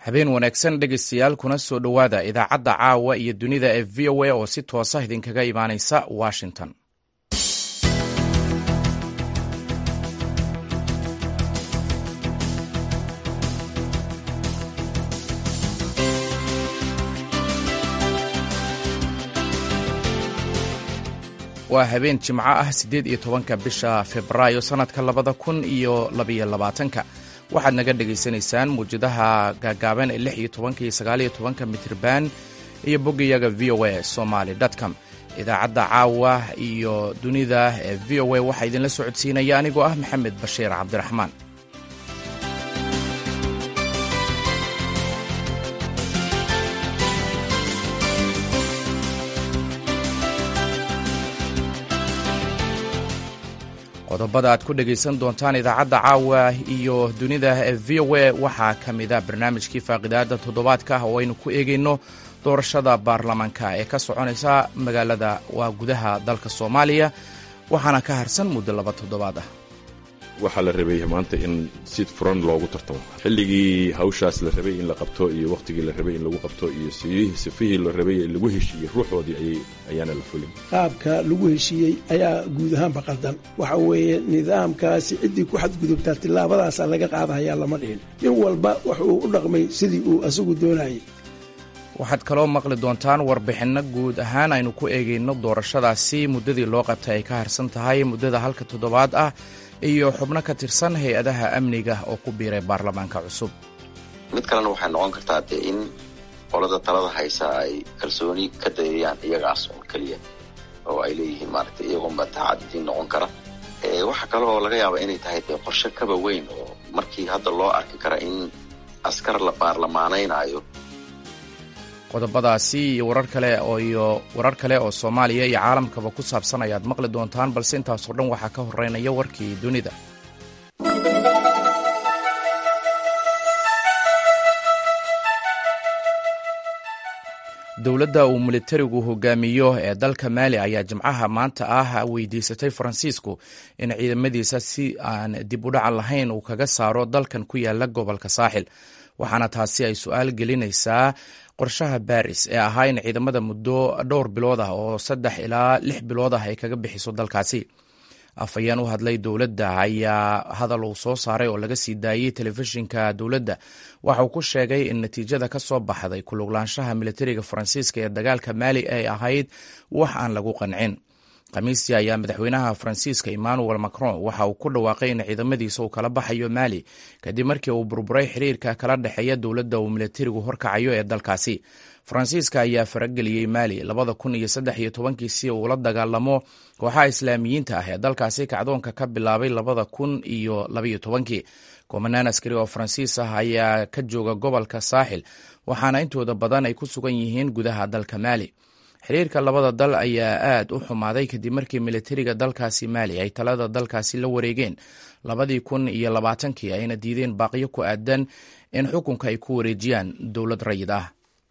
habeen wanaagsan dhegaystayaal kuna soo dhowaada idaacadda caawa iyo dunida ee v o a oo si toosa idinkaga imaanaysa washington waa habeen jimco ah siddeed iyo tobanka bisha februaayo sannadka labada kun iyo labaiyo labaatanka waxaad naga dhegaysanaysaan muwjadaha gaagaaban ee lix iyo tobanka iyo sagaaliyo tobanka mitirban iyo boggayaga v o a somaly com idaacadda caawa iyo dunida ee v o a waxaa idinla socodsiinaya anigoo ah maxamed bashiir cabdiraxmaan qodobada aad ku dhegaysan doontaan idaacadda caawa iyo dunida ee v o a waxaa ka mida barnaamijkii faaqidaada toddobaadka oo aynu ku eegayno doorashada baarlamaanka ee ka soconaysa magaalada waa gudaha dalka soomaaliya waxaana ka harsan muddo laba toddobaad ah waxaa la rabay maanta in si furan loogu tartamo xilligii hawshaas la rabay in la qabto iyo wakhtigii la rabay in lagu qabto iyo sifihii la rabay in lagu heshiiyey ruuxoodii ayaana la fulin qaabka lagu heshiiyey ayaa guud ahaanba qaldan waxa weeye nidaamkaasi ciddii ku xadgudubtaa tillaabadaasaa laga qaadahayaa lama dhihin nin walba wuxuu u dhaqmay sidii uu asagu doonayay waxaad kaloo maqli doontaan warbixinno guud ahaan aynu ku eegayno doorashadaasi muddadii loo qabtay ay ka harsan tahay muddada halka toddobaad ah iyo xubno ka tirsan hay-adaha amniga oo ku biiray baarlamaanka cusub mid kalena waxay noqon kartaa dee in qolada talada haysa ay kalsooni ka dayayaan iyagaas un keliya oo ay leeyihiin maaragtay iyagoonba taxadidiin noqon kara waxa kale oo laga yaaba inay tahay dee qorshe kaba weyn oo markii hadda loo arki kara in askar la baarlamaanaynaayo qodobadaasi iyo warar kale iyo warar kale oo soomaaliya iyo caalamkaba ku saabsan ayaad maqli doontaan balse intaasoo dhan waxaa ka horeynaya warkii dunida dowladda uu militarigu hogaamiyo ee dalka maali ayaa jimcaha maanta ah weydiisatay faransiisku in ciidamadiisa si aan dib u dhaca lahayn uu kaga saaro dalkan ku yaala gobolka saaxil waxaana taasi ay su-aal gelinaysaa qorshaha baris ee ahaa in ciidamada muddo dhowr bilood ah oo saddex ilaa lix bilood ah ay kaga bixiso dalkaasi afhayeen u hadlay dowladda ayaa hadal uu soo saaray oo laga sii daayey telefishinka dowladda waxa uu ku sheegay in natiijada ka soo baxday kuluglaanshaha militariga faransiiska ee dagaalka maali ay ahayd wax aan lagu qancin khamiistii ayaa madaxweynaha faransiiska emmanuel macron waxa uu ku dhawaaqay in ciidamadiisa uu kala baxayo maali kadib markii uu burburay xiriirka kala dhexeeya dowladda uu militarigu horkacayo ee dalkaasi faransiiska ayaa farageliyey maali labada kun iyo saddex iyo tobankii si uu la dagaalamo kooxaha islaamiyiinta ah ee dalkaasi kacdoonka ka bilaabay labada kun iyo labaiyo tobankii kumanaan askari oo faransiis ah ayaa ka jooga gobolka saaxil waxaana intooda badan ay ku sugan yihiin gudaha dalka maali xiriirka labada dal ayaa aad u xumaaday kadib markii militariga dalkaasi maali ay talada dalkaasi la wareegeen labadii kun iyo labaatankii ayna diideen baaqiyo ku aadan in xukunka ay ku wareejiyaan dowlad rayid ah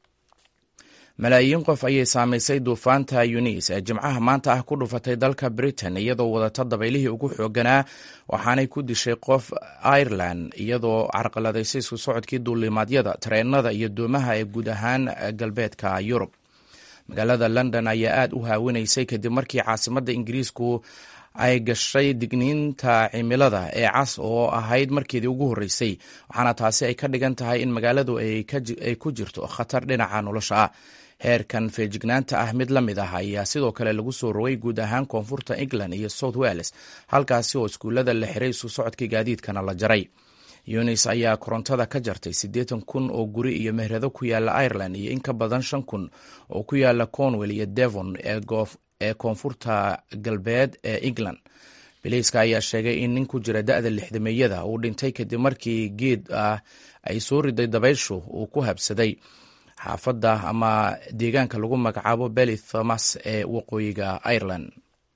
malaayiin qof ayay saamaysay duufaanta yunis ee jimcaha maanta ah ku dhufatay dalka britain iyadoo wadata dabaylihii ugu xooganaa waxaanay ku dishay qof ireland iyadoo carqaladaysay isku socodkii duulimaadyada tareenada iyo doomaha ee guud ahaan galbeedka yurub magaalada london ayaa aad u haawinaysay kadib markii caasimadda ingiriisku ay gashay digniinta cimilada ee cas oo ahayd markeedii ugu horreysay waxaana taasi ay ka dhigan tahay in magaaladu ay ku jirto khatar dhinaca nolosha ah heerkan feejignaanta ah mid la mid ah ayaa sidoo kale lagu soo rogay guud ahaan koonfurta england iyo south wales halkaasi oo iskuullada la xiray isu socodkii gaadiidkana la jaray yunis ayaa korontada ka jartay siddeetan kun oo guri iyo mehrado ku yaala ireland iyo in ka badan shan kun oo ku yaala cornwell iyo devon ee koonfurta galbeed ee england biliiska ayaa sheegay in nin ku jira da-da lixdameeyada uu dhintay kadib markii geed ah ay soo riday dabayshu uu ku habsaday xaafadda ama deegaanka lagu magacaabo beli thomas ee waqooyiga ireland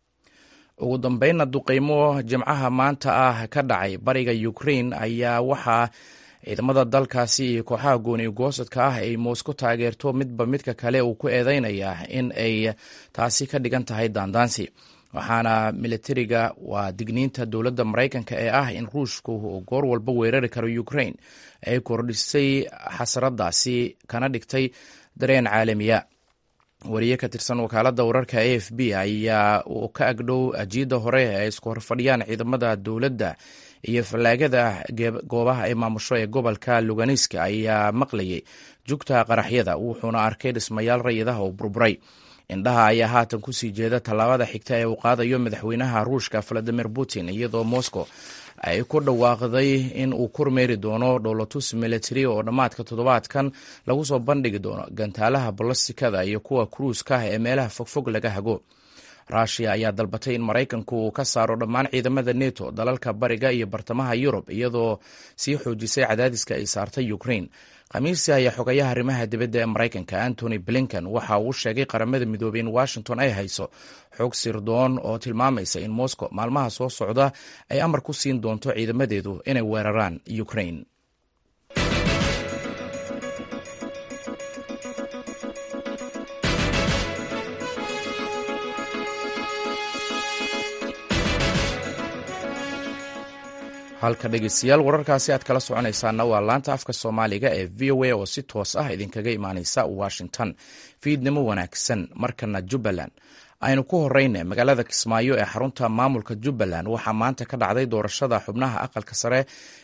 ugu dambeynna duqeymo jimcaha maanta ah ka dhacay bariga ukraine ayaa waxaa ciidamada dalkaasi iyo kooxaha gooni goosadka ah ay moscow taageerto midba midka kale uu ku eedeynayaa in ay taasi ka dhigan tahay daandaansi waxaana militariga waa digniinta dowladda maraykanka ee ah in ruushku uu goor walba weerari karo ukraine ay kordhisay xasradaasi kana dhigtay dareen caalamiya wariye ka tirsan wakaaladda wararka a f b ayaa uu ka agdhow ajiidda hore ee isku horfadhiyaan ciidamada dowladda iyo fallaagada goobaha ay maamusho ee gobolka luganiska ayaa maqlayay jugta qaraxyada wuxuuna arkay dhismayaal rayidaha oo burburay indhaha ayaa haatan kusii jeeda tallaabada xigta ee uu qaadayo madaxweynaha ruushka valadimir putin iyadoo moscow ay ku dhawaaqday in uu kormeeri doono dholotus military oo dhammaadka toddobaadkan lagu soo bandhigi doono gantaalaha ballastikada iyo kuwa kruuska ee meelaha fogfog laga hago rushia ayaa dalbatay in maraykanku uu ka saaro dhammaan ciidamada neto dalalka bariga iyo bartamaha yurub iyadoo sii xoojisay cadaadiska ay saartay ukraine khamiisi ayaa xogayaha arrimaha dibadda ee maraykanka antony blinken waxa uu sheegay qaramada midoobey in washington ay hayso xog sirdoon oo tilmaamaysa in moscow maalmaha soo socda ay amar ku siin doonto ciidamadeedu inay weeraraan ukraine halka dhegeystayaal wararkaasi aad kala soconaysaana waa laanta afka soomaaliga ee v o a oo si toos ah idinkaga imaaneysa washington fiidnimo wanaagsan markana jubbaland aynu ku horeyna magaalada kismaayo ee xarunta maamulka jubbaland waxaa maanta ka dhacday doorashada xubnaha aqalka sare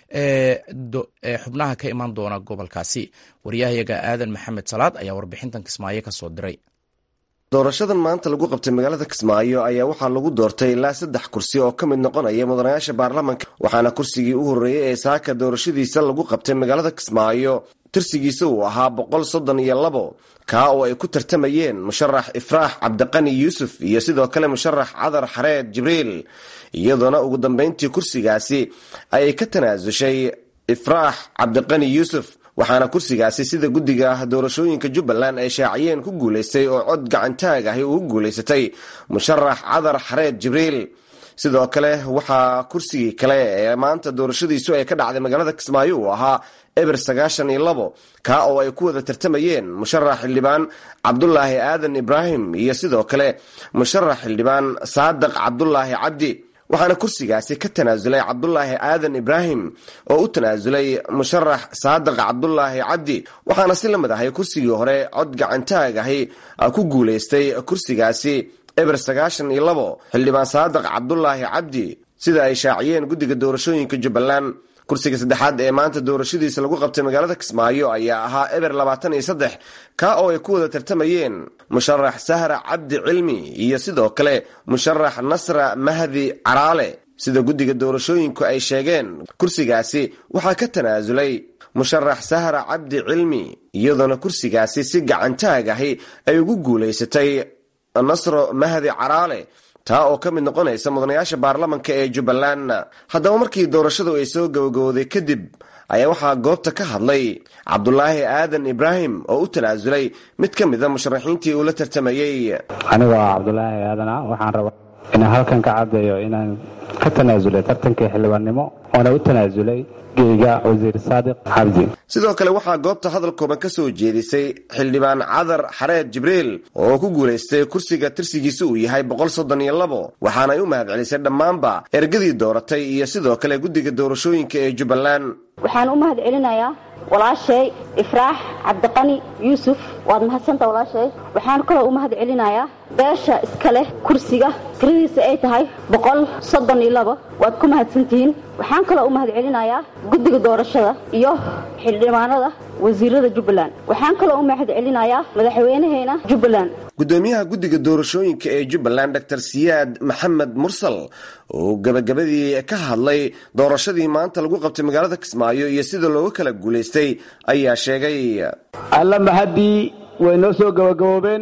ee xubnaha ka iman doona gobolkaasi waryahayaga aadan maxamed salaad ayaa warbixintan kismaayo kasoo diray doorashadan maanta lagu qabtay magaalada kismaayo ayaa waxaa lagu doortay ilaa saddex kursi oo ka mid noqonaya mudanayaasha baarlamanka waxaana kursigii u horreeyey ee saaka doorashadiisa lagu qabtay magaalada kismaayo tirsigiisa uu ahaa boqol soddon iyo labo kaa oo ay ku tartamayeen musharax ifraax cabdiqani yuusuf iyo sidoo kale musharax cadar xareed jibriil iyadoona ugu dambeyntii kursigaasi ayay ka tanaasushay ifraax cabdiqani yuusuf waxaana kursigaasi sida guddiga doorashooyinka jubbaland ay shaaciyeen ku guulaystay oo cod gacantaag ahi ugu guulaysatay musharax cadar xareed jibriil sidoo kale waxaa kursigii kale ee maanta doorashadiisu ay ka dhacday magaalada kismaayo uu ahaa eber sagaashan iyo labo kaa oo ay ku wada tartamayeen musharax xildhibaan cabdulaahi aadan ibraahim iyo sidoo kale musharax xildhibaan saadiq cabdulaahi cabdi waxaana kursigaasi ka tanaasulay cabdulaahi aadan ibraahim oo u tanaasulay musharax saadiq cabdulaahi cabdi waxaana si la mid ahay kursigii hore cod gacantaag ahi ku guulaystay kursigaasi eber sagaashan iyo labo xildhibaan saadiq cabdulaahi cabdi sida ay shaaciyeen guddiga doorashooyinka jubbaland kursiga saddexaad ee maanta doorashadiisa lagu qabtay magaalada kismaayo ayaa ahaa eber labaatan iyo saddex kaa oo ay ku wada tartamayeen musharax sahra cabdi cilmi iyo sidoo kale musharax nasra mahdi caraale sida guddiga doorashooyinku ay sheegeen kursigaasi waxaa ka tanaasulay musharax sahra cabdi cilmi iyadoona kursigaasi si gacantaag ahi ay ugu guulaysatay nasro mahdi caraale taa oo ka mid noqonaysa mudanayaasha baarlamanka ee jubbaland haddaba markii doorashadu ay soo gabagabowday kadib ayaa waxaa goobta ka hadlay cabdulaahi aadan ibraahim oo u tanaasulay mid ka mida musharaxiintii uu la tartamayey anigoo ah cabdulaahi aadan ah waxaan rabaa inaan halkan ka caddeeyo inaan ka tanaasulay tartankii xildhibaannimo oona u tanaasulay geyga wasiir saadiq cabdi sidoo kale waxaa goobta hadal kooban ka soo jeedisay xildhibaan cadar xareed jibriil oo ku guulaystay kursiga tirsigiisa uu yahay boqol soddon iyo labo waxaanay u mahad celisay dhammaanba ergadii dooratay iyo sidoo kale guddiga doorashooyinka ee jubbaland waxaan u mahad celinayaa walaashay ifraax cabdiqani yuusuf waad mahadsanta walaashay waxaan kaloo u mahad celinayaa beesha iska leh kursiga tiradiisa ay tahay boqol soddon iyo labo waad ku mahadsantihiin waxaan kaloo u mahad celinayaa guddiga doorashada iyo xildhibaanada wasiirada jubbaland waxaan kaloo u mahad celinayaa madaxweynaheena jubbaland gudoomiyaha guddiga doorashooyinka ee jubbaland dor siyaad maxamed mursal oo gabagabadii ka hadlay doorashadii maanta lagu qabtay magaalada kismaayo iyo sida looga kala guulaystay ayaa sheegay alla mahaddii way noo soo gabagaboobeen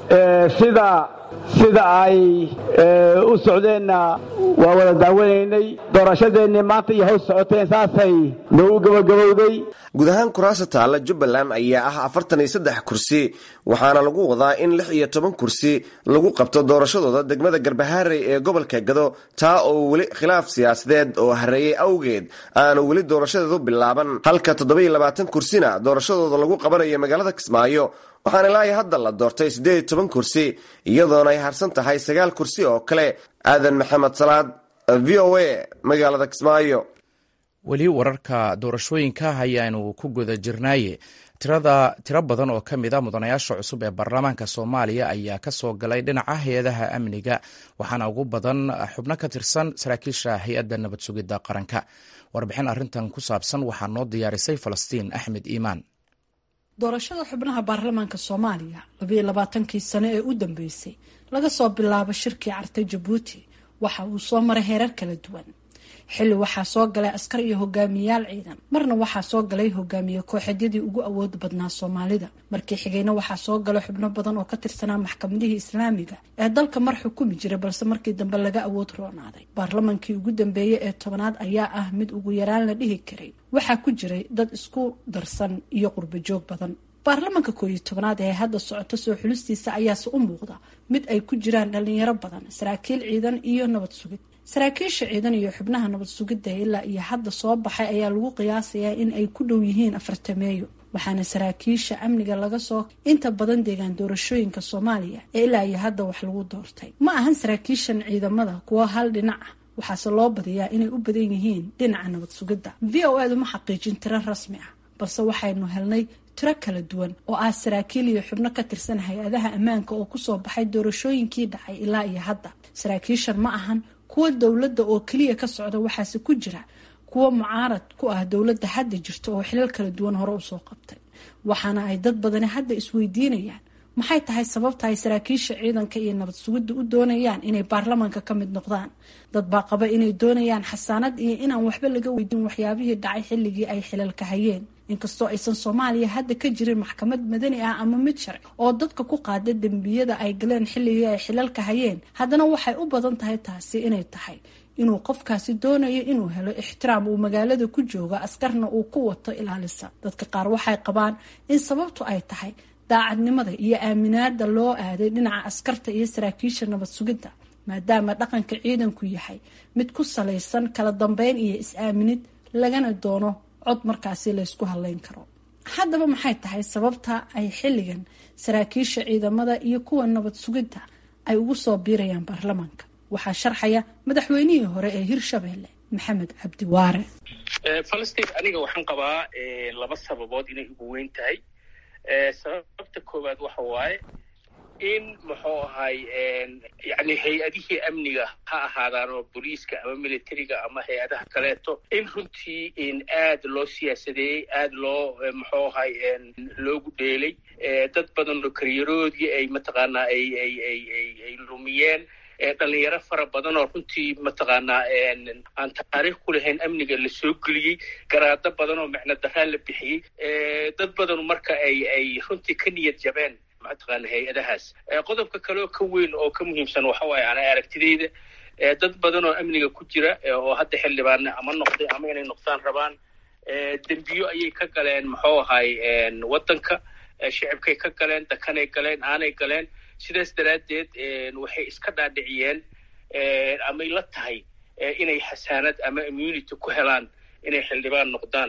sida sida ay u socdeenna waa wada daawanaynay doorashadeennii maanta iyo haws socoteen saasay noogu gabagabowday guud ahaan kuraasa taalla jubbaland ayaa ah afartan iyo saddex kursi waxaana lagu wadaa in lix iyo toban kursi lagu qabto doorashadooda degmada garbahaarey ee gobolka gado taa oo weli khilaaf siyaasadeed oo hareeyey awgeed aanu weli doorashadeedu bilaaban halka toddoba iyo labaatan kursina doorashadooda lagu qabanayo magaalada kismaayo waxaana ilaa iyo hadda la doortay siddeed iyo toban kursi iyadoona ay harsan tahay sagaal kursi oo kale aadan maxamed salaad v o a magaalada kismaayo weli wararka doorashooyinka ayaanu ku guda jirnaaye tirada tiro badan oo ka mid a mudanayaasha cusub ee baarlamaanka soomaaliya ayaa ka soo galay dhinaca hay-adaha amniga waxaana ugu badan xubno ka tirsan saraakiisha hay-adda nabad sugidda qaranka warbixin arrintan ku saabsan waxaa noo diyaarisay falastiin axmed iimaan doorashada xubnaha baarlamaanka soomaaliya labayo labaatankii sano ee u dambeysay laga soo bilaabo shirkii cartay jabuuti waxa uu soo maray heerar kala duwan xilli waxaa soo galay askar iyo hogaamiyayaal ciidan marna waxaa soo galay hogaamiye kooxeedyadii ugu awood badnaa soomaalida markii xigayna waxaa soo galay xubno badan oo ka tirsanaa maxkamadihii islaamiga ee dalka mar xukumi jira balse markii dambe laga awood roonaaday baarlamaankii ugu dambeeyey ee tobanaad ayaa ah mid ugu yaraan la dhihi karay waxaa ku jiray dad isku darsan iyo qurbo joog badan baarlamaanka koob iyo tobanaad ee hadda socoto soo xulistiisa ayaase u muuqda mid ay ku jiraan dhalinyaro badan saraakiil ciidan iyo nabad sugid saraakiisha ciidan iyo xubnaha nabad sugidda ilaa iyo hadda soo baxay ayaa lagu qiyaasayaa in ay ku dhow yihiin afartameeyo waxaana saraakiisha amniga laga soo inta badan deegaan doorashooyinka soomaaliya ee ilaa iyo hadda wax lagu doortay ma ahan saraakiishan ciidamada kuwo hal dhinac ah waxaase loo badiyaa inay u badan yihiin dhinaca nabad sugidda v o edu ma xaqiijin tiro rasmi ah balse waxaynu helnay tiro kala duwan oo ah saraakiil iyo xubno ka tirsan hay-adaha ammaanka oo kusoo baxay doorashooyinkii dhacay ilaa iyo hadda saraakiishan ma ahan kuwa dowladda oo keliya ka socda waxaase ku jira kuwa mucaarad ku ah dowladda hadda jirta oo xilal kala duwan hore usoo qabtay waxaana ay dad badani hadda isweydiinayaan maxay tahay sababta ay saraakiisha ciidanka iyo nabad sugidda u doonayaan inay baarlamaanka ka mid noqdaan dad baa qaba inay doonayaan xasaanad iyo inaan waxba laga weydiin waxyaabihii dhacay xilligii ay xilalka hayeen inkastoo aysan soomaaliya hadda ka jirin maxkamad madani ah ama mid sharci oo dadka ku qaada dembiyada ay galeen xilligii ay xilalka hayeen haddana waxay u badan tahay taasi inay tahay inuu qofkaasi doonayo inuu helo ixtiraam uu magaalada ku jooga askarna uu ku wato ilaalisa dadka qaar waxay qabaan in sababtu ay tahay daacadnimada iyo aaminaada loo aaday dhinaca askarta iyo saraakiisha nabad sugidda maadaama dhaqanka ciidanku yahay mid ku salaysan kala dambeyn iyo is-aaminid lagana doono cod markaasi laysku hadleyn karo haddaba maxay tahay sababta ay xilligan saraakiisha ciidamada iyo kuwa nabad sugidda ay ugu soo biirayaan baarlamaanka waxaa sharxaya madaxweynihii hore ee hirshabeelle maxamed cabdi waare falastiin aniga waxaan qabaa laba sababood inay ugu weyn tahay sababta koowaad waxa waaye in muxuu ahay yani hay-adihii amniga ha ahaadaan oo booliiska ama militariga ama hay-adaha kaleeto in runtii in aad loo siyaasadeeyey aad loo muxuu ahay loogu dheelay dad badan oo karyaroodii ay mataqaanaa ay ay ay ay ay lumiyeen dhalinyaro fara badan oo runtii mataqaanaa aan taariikh ku lahayn amniga la soo geliyey garaado badan oo micno daraan la bixiyey dad badan marka ay ay runtii ka niyad jabeen mataqaana hay-adahaas qodobka kaleoo ka weyn oo ka muhiimsan waxa waaye ana aragtidayda dad badan oo amniga ku jira oo hadda xildhibaane ama noqday ama inay noqdaan rabaan dembiyo ayay ka galeen muxuu ahay waddanka shicibkay ka galeen dakanay galeen aanay galeen sidaas daraaddeed waxay iska dhaadhiciyeen amay la tahay inay xasaanad ama immunity ku helaan inay xildhibaan noqdaan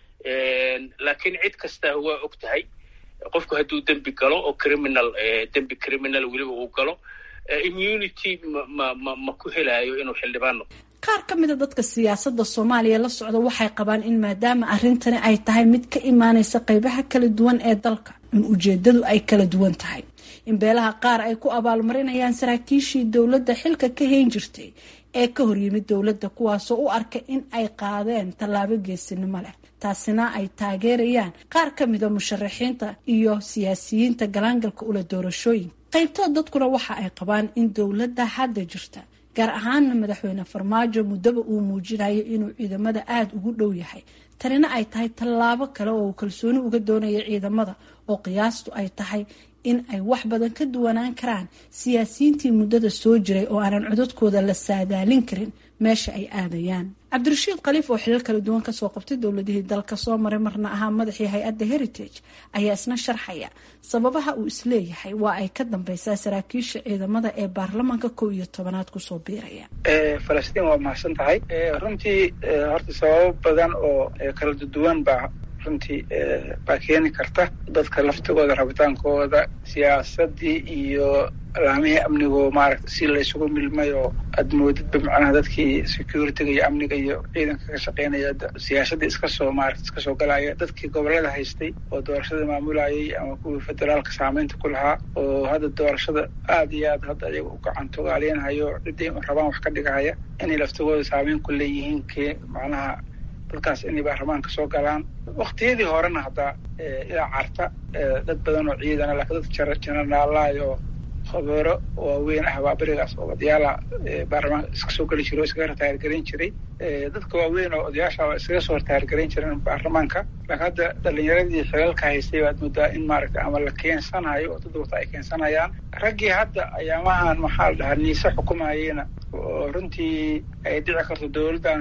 laakiin cid kasta waa og tahay qofku hadduu dembi galo oo criminal dembi criminal weliba uu galo immunity ma ma ma ku helaayo inuu xildhibaan noqdo qaar ka mida dadka siyaasadda soomaaliya la socda waxay qabaan in maadaama arrintani ay tahay mid ka imaanaysa qeybaha kala duwan ee dalka in ujeedadu ay kala duwan tahay in beelaha qaar ay ku abaalmarinayaan saraakiishii dowladda xilka ka hayn jirtay ee ka horyimid dowladda kuwaasoo u arka in ay qaadeen tallaabo geesinimo leh taasina ay taageerayaan qaar ka mida musharaxiinta iyo siyaasiyiinta galaangalka ula doorashooyinka qaybtood dadkuna waxa ay qabaan in dowladda hadda jirta gaar ahaana madaxweyne farmaajo muddaba uu muujinayo inuu ciidamada aada ugu dhow yahay tanina ay tahay tallaabo kale oo uu kalsooni uga doonaya ciidamada oo qiyaastu ay tahay in ay wax badan ka duwanaan karaan siyaasiyiintii muddada soo jiray oo aanan codadkooda la saadaalin karin meesha ay aadayaan cabdirashiid khaliif oo xilal kala duwan kasoo qabtay dowladihii dalka soo maray marna ahaa madaxii hay-adda heritage ayaa isna sharxaya sababaha uu isleeyahay waa ay ka dambeysaa saraakiisha ciidamada ee baarlamaanka kow iyo tobanaad kusoo biiraya falastiin waa mahadsan tahay runtii horta sababo badan oo kala duwan baa runtii baa keeni karta dadka laftigooda rabitaankooda siyaasadii iyo laamihii amnigo maaragta si laysugu milmay oo aad moodidba macnaha dadkii security-ga iyo amniga iyo ciidanka ka shaqeynaya siyaasadii iska soo maarata iska soo galaya dadkii gobolada haystay oo doorashada maamulayay ama kuwii federaalka saameynta ku lahaa oo hadda doorashada aada iyo aad hadda ayaga u gacantogaaleynhayo ciddii rabaan wax ka dhigahaya inay laftigooda saameyn ku leeyihiin ke macnaha dadkaas inay baarlamaanka soo galaan waktiyadii horena hadda ilaa carta dad badan oo ciidana laakiin dad jenaraalaay oo khabeero waaweyn ah baa berigaas oo odayaala baarlamaanka iska soo geli jiray oo iskaga rataargarayn jiray dadka waaweyn oo odayaasha iskaga soo rataargarayn jireen baarlamaanka laakiin hadda dhalinyaradii xilalka haystay baad moodaa in maaragta ama la keensanayo oo dad wata ay keensanayaan raggii hadda ayaamahan maxaa la dhahaa niise xukumayeyna oo runtii ay dhici karto dowladdan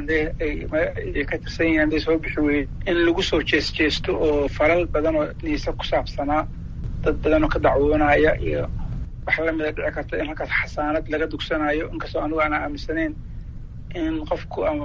ay ka tirsan yihiin hadday soo bixi weyey in lagu soo jees jeesto oo falal badan oo niise ku saabsanaa dad badan oo ka dacwoonaya iyo wax lamida dhici karta in halkaas xasaanad laga dugsanayo inkastoo anigu aanaa aaminsanayn in qofku ama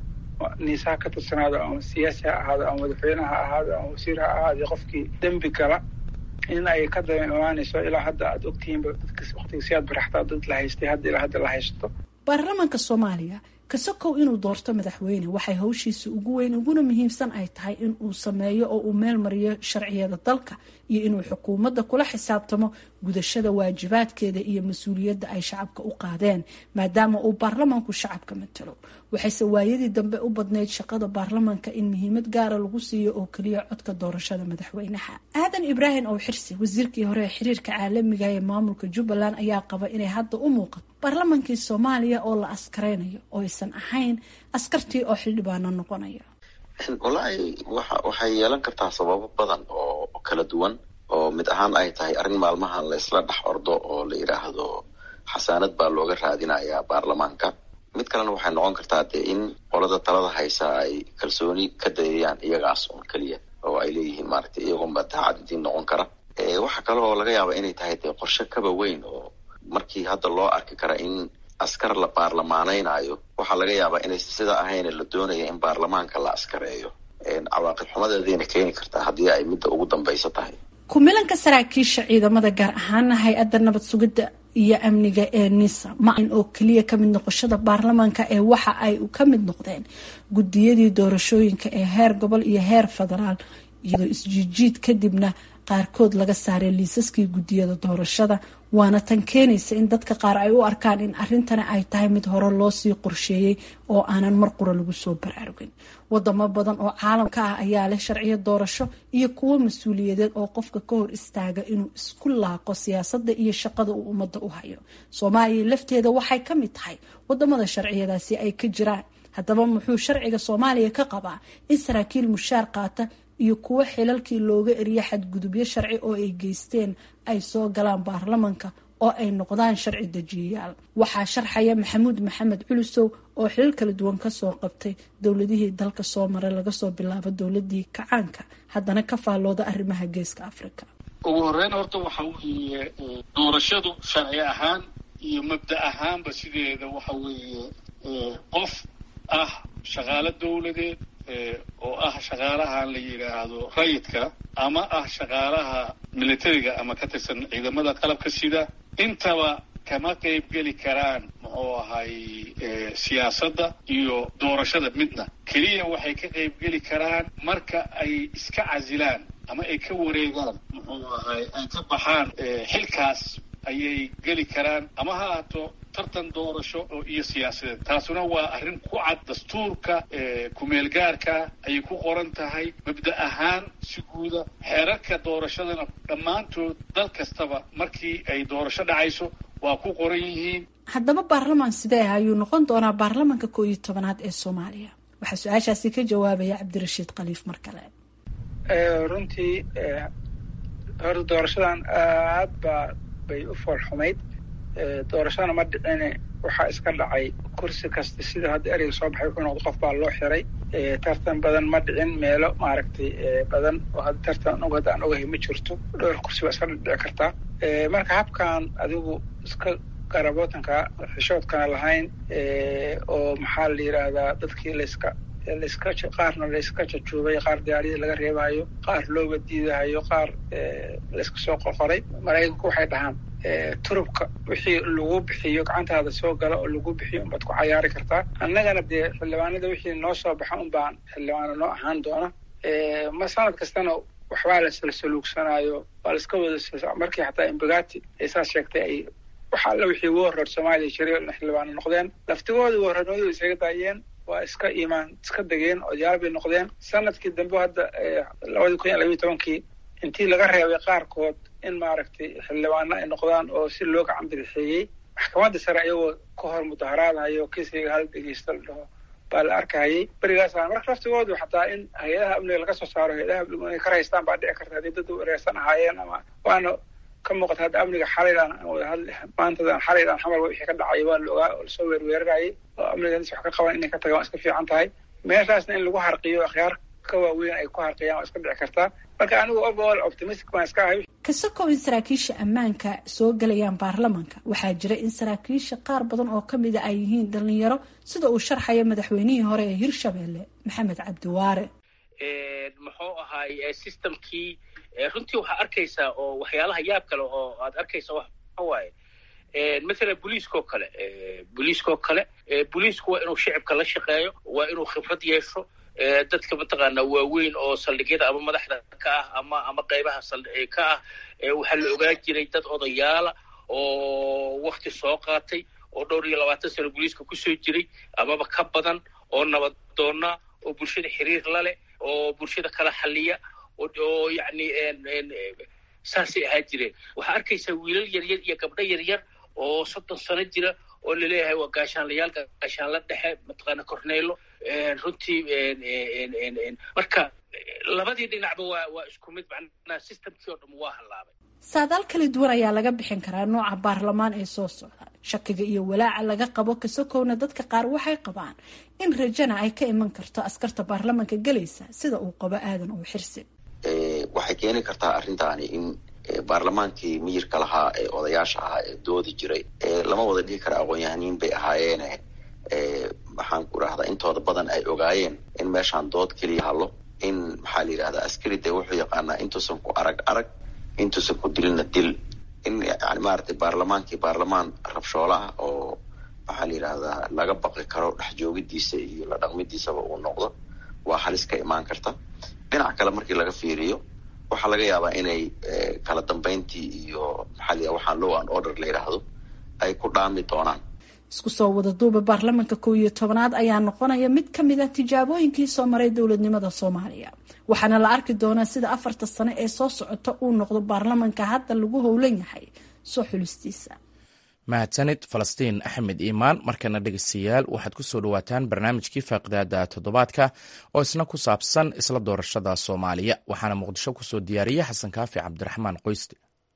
niisaha ka tirsanaado ama siyaasi ha ahaado ama madaxweyne ha ahaado ama wasiir ha ahaado qofkii dembi gala in ay ka daba imaanayso ilaa hadda aad ogtihiinba dadka waktiga siyaad baraxtaa dad la haystay hadda ilaa hadda la haysto baarlamaanka soomaaliya kasakow inuu doorto madaxweyne waxay hawshiisa ugu weyn uguna muhiimsan ay tahay in uu sameeyo oo uu meel mariyo sharciyada dalka iyo inuu xukuumadda kula xisaabtamo gudashada waajibaadkeeda iyo mas-uuliyadda ay shacabka u qaadeen maadaama uu baarlamaanku shacabka matalo waxayse waayadii dambe u badnayd shaqada baarlamaanka in muhiimad gaara lagu siiyo oo keliya codka doorashada madaxweynaha aadan ibraahim ow xirsi wasiirkii hore ee xiriirka caalamiga ee maamulka jubbaland ayaa qaba inay hadda u muuqato baarlamaankii soomaaliya oo la askaraynayo oo aysan ahayn askartii oo xildhibaano noqonaya wallaahi waxa waxay yeelan kartaa sababo badan oo kala duwan oo mid ahaan ay tahay arrin maalmahan la isla dhex ordo oo la yidhaahdo xasaanad baa looga raadinayaa baarlamaanka mid kalena waxay noqon kartaa dee in qolada talada haysa ay kalsooni ka dayayaan iyagaas un keliya oo ay leeyihiin maaragtay iyagoonba daacadidiin noqon kara waxa kale oo laga yaaba inay tahay dee qorshe kaba weyn oo markii hadda loo arki kara in askar la baarlamaanaynayo waxaa laga yaabaa inay sida ahayna la doonaya in baarlamaanka la askareeyo cawaaqib xumadeedayna keeni kartaa haddii ay midda ugu dambaysa tahay kumilanka saraakiisha ciidamada gaar ahaana hay-adda nabad sugidda iyo amniga ee nisa ma ayn oo keliya kamid noqoshada baarlamaanka ee waxa ay ka mid noqdeen gudiyadii doorashooyinka ee heer gobol iyo heer federaal iyadoo isjiijiid kadibna qaarkood laga saaray liisaskii gudiyada doorashada waana tan keenaysa in dadka qaar ay u arkaan in arrintani ay tahay mid hore loosii qorsheeyey oo aanan mar qura lagu soo baraarugin wadamo badan oo caalamka ah ayaa leh sharciyo doorasho iyo kuwo mas-uuliyadeed oo qofka ka hor istaaga inuu isku laaqo siyaasadda iyo shaqada uu ummadda u hayo soomaaliya lafteeda waxay ka mid tahay wadamada sharciyadaasi ay ka jiraan haddaba muxuu sharciga soomaaliya ka qabaa in saraakiil mushaar qaata iyo kuwo xilalkii looga eriya xadgudubyo sharci oo ay geysteen ay soo galaan baarlamanka oo ay noqdaan sharci dejiyayaal waxaa sharxaya maxamuud maxamed culusow oo xilal kala duwan kasoo qabtay dowladihii dalka soo maray laga soo bilaabo dowladii kacaanka haddana ka faallooda arrimaha geeska africa ugu horeyn horta waxa weeye doorashadu sharci ahaan iyo mabda ahaanba sideeda waxa weeye qof ah shaqaalo dowladeed oo ah shaqaalaha la yidhaahdo rayidka ama ah shaqaalaha militariga ama ka tirsan ciidamada qalabka sida intaba kama qayb geli karaan muxuu ahay siyaasadda iyo doorashada midna keliya waxay ka qayb geli karaan marka ay iska casilaan ama ay ka wareegaan muxuu ahay ay ka baxaan xilkaas ayay geli karaan ama ha ahaato tartan doorasho oo iyo siyaasadeed taasuna waa arrin ku cad dastuurka kumeelgaarka ayay ku qoran tahay mabda ahaan si guuda xeerarka doorashadana dhammaantood dal kastaba markii ay doorasho dhacayso waa ku qoran yihiin haddaba baarlamaan sidee ah ayuu noqon doonaa baarlamaanka koo iyo tobanaad ee soomaaliya waxaa su-aashaasi ka jawaabaya cabdirashiid khaliif mar kale runtii horta doorashadan aad baa bay u foolxumayd doorashadana ma dhicine waxaa iska dhacay kursi kasta sida hadda ereyga soo baxay wuxuu noqda qof baa loo xiray tartan badan ma dhicin meelo maaragtay badan oo hadda tartan og hadda aan ogahay ma jirto dhowr kursi baa iska dhici kartaa marka habkan adigu iska garabootanka xishoodkana lahayn oo maxaa la yidhaahdaa dadkii layska layska qaarna layska jajuubay qaar diyaariyada laga reebayo qaar looga diidahayo qaar layska soo qorqoray maraykanku waxay dhahaan turubka wixii lagu bixiyo gacantaada soo gala oo lagu bixiyo unbaad ku cayaari kartaa annagana dee xildhibaanada wixii noo soo baxa un baan xildhibaano noo ahaan doona ma sanad kastana waxbaa lasla saluugsanaayo waa laiska wada markii xataa imbagati ay saas sheegtay ay waxa alla wixii warroor soomaaliya jiray xildhibaano noqdeen laftigooda warroornimadu isaga daayeen waa iska imaan iska degeen odayaal bay noqdeen sanadkii dambe hadda labadii kun iyo labiyo tobankii intii laga reebay qaarkood in maaragtay xildhibaano ay noqdaan oo si loo gacan bidixeeyey maxkamadda sare iyagoo ka hor mudaharaadayo kiisayga hal dhegeysta la dhaho baa la arkahayay berigaasa marka laftigoodu xataa in hay-adaha amniga laga soo saaro hay-adaha amnigu inay ka raystaan baa dhici karta haddii dad wareersan ahaayeen ama waana ka muuqata hadda amniga xalaydan maantadan xalaydan xamal wixii ka dhacay waa la ogaa oo lasoo weerweerarayay oo amniga wax ka qaban inay ka tagaan waa iska fiican tahay meeshaasna in lagu harqiyo akhyaar ka waaweyn ay ku harqiyaan waa iska dhici kartaa marka anigu overall optimistic baan iska ahay kasokow in saraakiisha ammaanka soo gelayaan baarlamanka waxaa jira in saraakiisha qaar badan oo kamida ay yihiin dhalinyaro sida uu sharxayo madaxweynihii hore ee hirshabelle maxamed cabdiwaare muxuu ahaay systemkii runtii waxaa arkaysaa oo waxyaalaha yaab kale oo aad arkaysa waxa waaye mathalan booliiskao kale booliiskao kale booliisku waa inuu shicibka la shaqeeyo waa inuu khibrad yeesho dadka mataqaanaa waaweyn oo saldhigyada ama madaxda ka ah ama ama qaybaha saldhi ka ah waxaa la ogaan jiray dad odayaala oo wakti soo qaatay oo dhowr iyo labaatan sano booliiska kusoo jiray amaba ka badan oo nabadoona oo bulshada xiriir la leh oo bulshada kala xaliya oo yacni saasay ahaa jireen waxaa arkaysaa wiilal yaryar iyo gabdho yaryar oo soddon sano jira oo laleeyahay waa gaashaanlayaal gaashaanla dhexe mataqaana corneylo runtii marka labadii dhinacba waa waa isku mid macnaha systemkii oo dham waa hallaabay saadaal kala duwan ayaa laga bixin karaa nooca baarlamaan ee soo socda shakiga iyo walaaca laga qabo kasokowna dadka qaar waxay qabaan in rajana ay ka iman karto askarta baarlamanka gelaysa sida uu qabo aadan uu xirsi waxay keeni kartaa arrintaani in baarlamaankii miyirka lahaa ee odayaasha ahaa ee doodi jiray lama wada dhihi kara aqoon-yahaniin bay ahaayeene maxaan ku idhahdaa intooda badan ay ogaayeen in meeshaan dood keliya hallo in maxaa la yidhahdaa askari dee wuxuu yaqaanaa intuusan ku arag arag intuusan ku dilina dil in yani maaragtay baarlamaankii baarlamaan rabshoola ah oo maxaa la yidhahdaa laga baqi karo dhex joogidiisa iyo la dhaqmidiisaba uu noqdo waa halis ka imaan karta dhinac kale markii laga fiiriyo waxaa laga yaabaa inay kala dambeyntii iyo maxaa la waxaan low and order la yidhaahdo ay ku dhaami doonaan isku soo wada duuba baarlamanka kow iyo tobanaad ayaa noqonaya mid ka mid a tijaabooyinkii soo maray dowladnimada soomaaliya waxaana la arki doonaa sida afarta sano ee soo socota uu noqdo baarlamanka hadda lagu howlan yahay soo xulistiisa mahadsanid falastiin axmed iimaan markana dhegeystayaal waxaad ku soo dhawaataan barnaamijkii faaqidaada toddobaadka oo isna ku saabsan isla doorashada soomaaliya waxaana muqdisho kusoo diyaariyey xasan kaafi cabdiraxmaan qoyste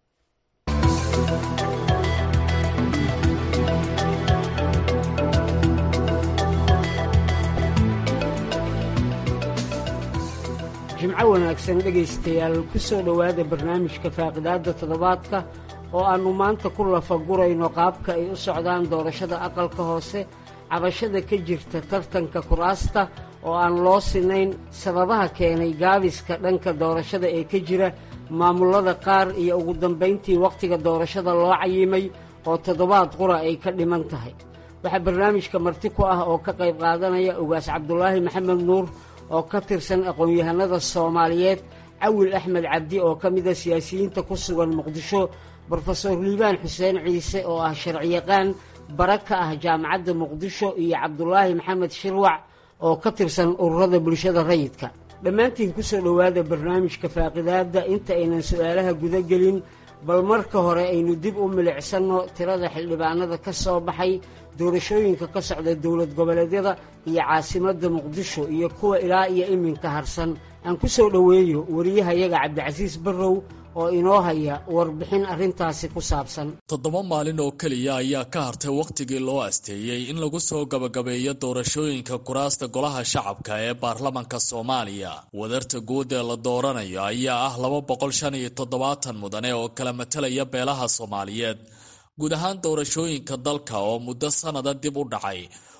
jimco wanaagsan dhegaystayaal ku soo dhowaada barnaamijka faaqidaadda toddobaadka oo aannu maanta ku lafagurayno qaabka ay u socdaan doorashada aqalka hoose cabashada ka jirta tartanka kuraasta oo aan loo sinayn sababaha keenay gaabiska dhanka doorashada ee ka jira maamullada qaar iyo ugu dambayntii wakhtiga doorashada loo cayimay oo toddobaad qura ay ka dhiman tahay waxaa barnaamijka marti ku ah oo ka qayb qaadanaya ugaas cabdulaahi maxamed nuur oo ka tirsan aqoon-yahanada soomaaliyeed cawil axmed cabdi oo ka mida siyaasiyiinta ku sugan muqdisho brofesor liibaan xuseen ciise oo ah sharciyaqaan bara ka ah jaamacadda muqdisho iyo cabdulaahi maxamed shirwac oo ka tirsan ururada bulshada rayidka dhammaantiin ku soo dhowaada barnaamijka faaqidaadda inta aynan su-aalaha guda gelin bal marka hore aynu dib u milicsanno tirada xildhibaanada ka soo baxay doorashooyinka ka socda dowlad goboleedyada iyo caasimadda muqdisho iyo kuwa ilaa iyo iminka harsan aan ku soo dhoweeyo wariyahayaga cabdicasiis barrow oo inoo haya warbixin arrintaasi ku saabsan toddoba maalin oo keliya ayaa ka hartay wakhtigii loo asteeyey in lagu soo gabagabeeyo doorashooyinka kuraasta golaha shacabka ee baarlamanka soomaaliya wadarta guud ee la dooranayo ayaa ah laba boqol shan iyo toddobaatan mudane oo kala matalaya beelaha soomaaliyeed guud ahaan doorashooyinka dalka oo muddo sannada dib u dhacay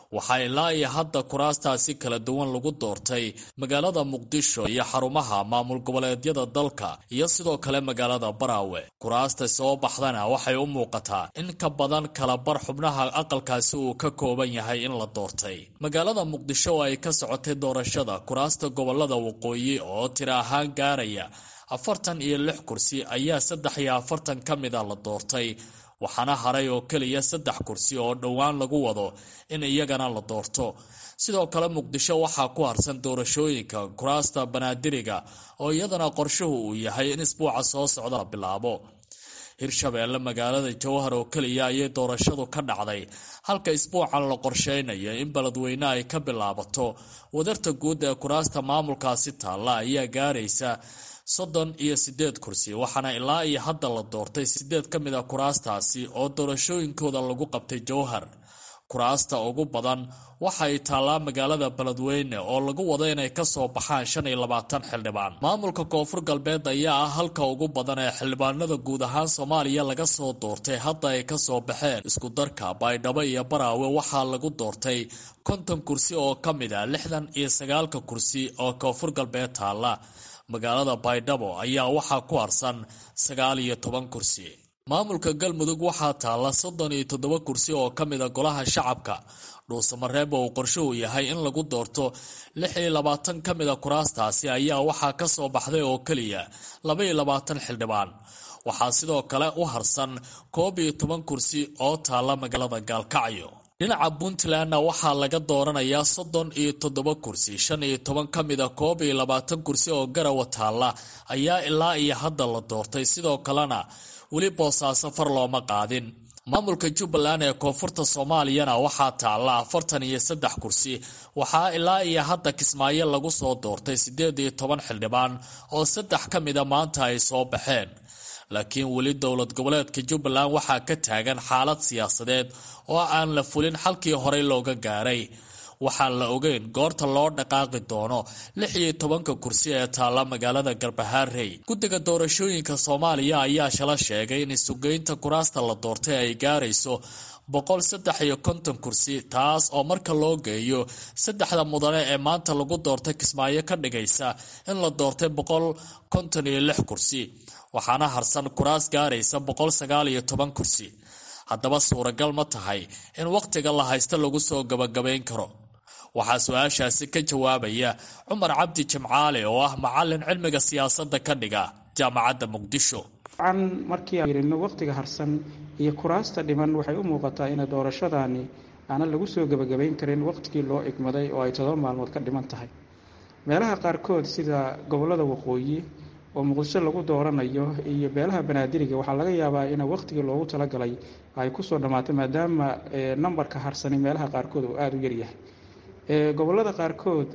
waxaa ilaa iyo hadda kuraastaasi kala duwan lagu doortay magaalada muqdisho iyo xarumaha maamul goboleedyada dalka iyo sidoo kale magaalada baraawe kuraasta soo baxdana waxay u muuqataa in ka badan kala bar xubnaha aqalkaasi uu ka kooban yahay in la doortay magaalada muqdisho oo ay ka socotay doorashada kuraasta gobolada waqooyi oo tira ahaan gaaraya afartan iyo lix kursi ayaa saddex iyo afartan ka mida la doortay waxaana haray oo keliya saddex kursi oo dhowaan lagu wado in iyagana la doorto sidoo kale muqdisho waxaa ku harsan doorashooyinka kuraasta banaadiriga oo iyadana qorshuhu uu yahay in isbuuca soo socda la bilaabo hirshabeelle magaalada jowhar oo keliya ayay doorashadu ka dhacday halka isbuucan la qorsheynayo in beledweyne ay ka bilaabato wadarta guud ee kuraasta maamulkaasi taalla ayaa gaaraysa soddon iyo siddeed kursi waxaana ilaa iyo hadda la doortay siddeed ka mid a kuraastaasi oo doorashooyinkooda lagu qabtay jowhar kuraasta ugu badan waxay taallaa magaalada beledweyne oo lagu wado inay ka soo baxaan shan iyo labaatan xildhibaan maamulka koonfur galbeed ayaa ah halka ugu badan ee xildhibaanada guud ahaan soomaaliya laga soo doortay hadda ay ka soo baxeen iskudarka baydhabo iyo baraawe waxaa lagu doortay konton kursi oo ka mid a lixdan iyo sagaalka kursi oo koonfur galbeed taalla magaalada baydhabo ayaa waxaa ku harsan sagaal iyo toban kursi maamulka galmudug waxaa taalla soddon iyo toddoba kursi oo ka mid a golaha shacabka dhuusamareeba uu qorshuhu yahay in lagu doorto lix iyo labaatan ka mid a kuraastaasi ayaa waxaa ka soo baxday oo keliya laba iyo labaatan xildhibaan waxaa sidoo kale u harsan koob iyo toban kursi oo taalla magaalada gaalkacyo dhinaca puntlandna waxaa laga dooranayaa soddon iyo toddoba kursi shan iyo toban ka mid a koob iyo labaatan kursi oo garawa taalla ayaa ilaa iyo hadda la doortay sidoo kalena weli boosaaso far looma qaadin maamulka jubbaland ee koonfurta soomaaliyana waxaa taalla afartan iyo saddex kursi waxaa ilaa iyo hadda kismaayo lagu soo doortay siddeed iyo toban xildhibaan oo saddex ka mida maanta ay soo baxeen laakiin weli dowlad goboleedka jubbaland waxaa ka taagan xaalad siyaasadeed oo aan la fulin xalkii horey looga gaaray waxaan la ogeyn goorta loo dhaqaaqi doono lix iyo tobanka kursi ee taalla magaalada garbahaarey guddiga doorashooyinka soomaaliya ayaa shala sheegay in isugeynta kuraasta la doortay ay gaarayso boqol saddex iyo konton kursi taas oo marka loo geeyo saddexda mudane ee maanta lagu doortay kismaayo ka dhigaysa in la doortay boqol konton iyo lix kursi waxaana harsan kuraas gaaraysa boqol sagaal iyo toban kursi haddaba suuragal ma tahay in wakhtiga la haysta lagu soo gabagabayn karo waxaa su-aashaasi ka jawaabaya cumar cabdi jimcaale oo ah macalin cilmiga siyaasadda ka dhiga jaamacadda muqdisho an markii aan yirino wakhtiga harsan iyo kuraasta dhiman waxay u muuqataa ina doorashadaani aanan lagu soo gebagabayn karin wakhtigii loo igmaday oo ay todoba maalmood ka dhiman tahay meelaha qaarkood sida gobollada waqooyi oo muqdisho lagu dooranayo iyo beelaha banaadiriga waxaa laga yaabaa in wakhtigii loogu talagalay ay kusoo dhammaatay maadaama nambarka harsani meelaha qaarkood uu aada u yaryahay gobollada qaarkood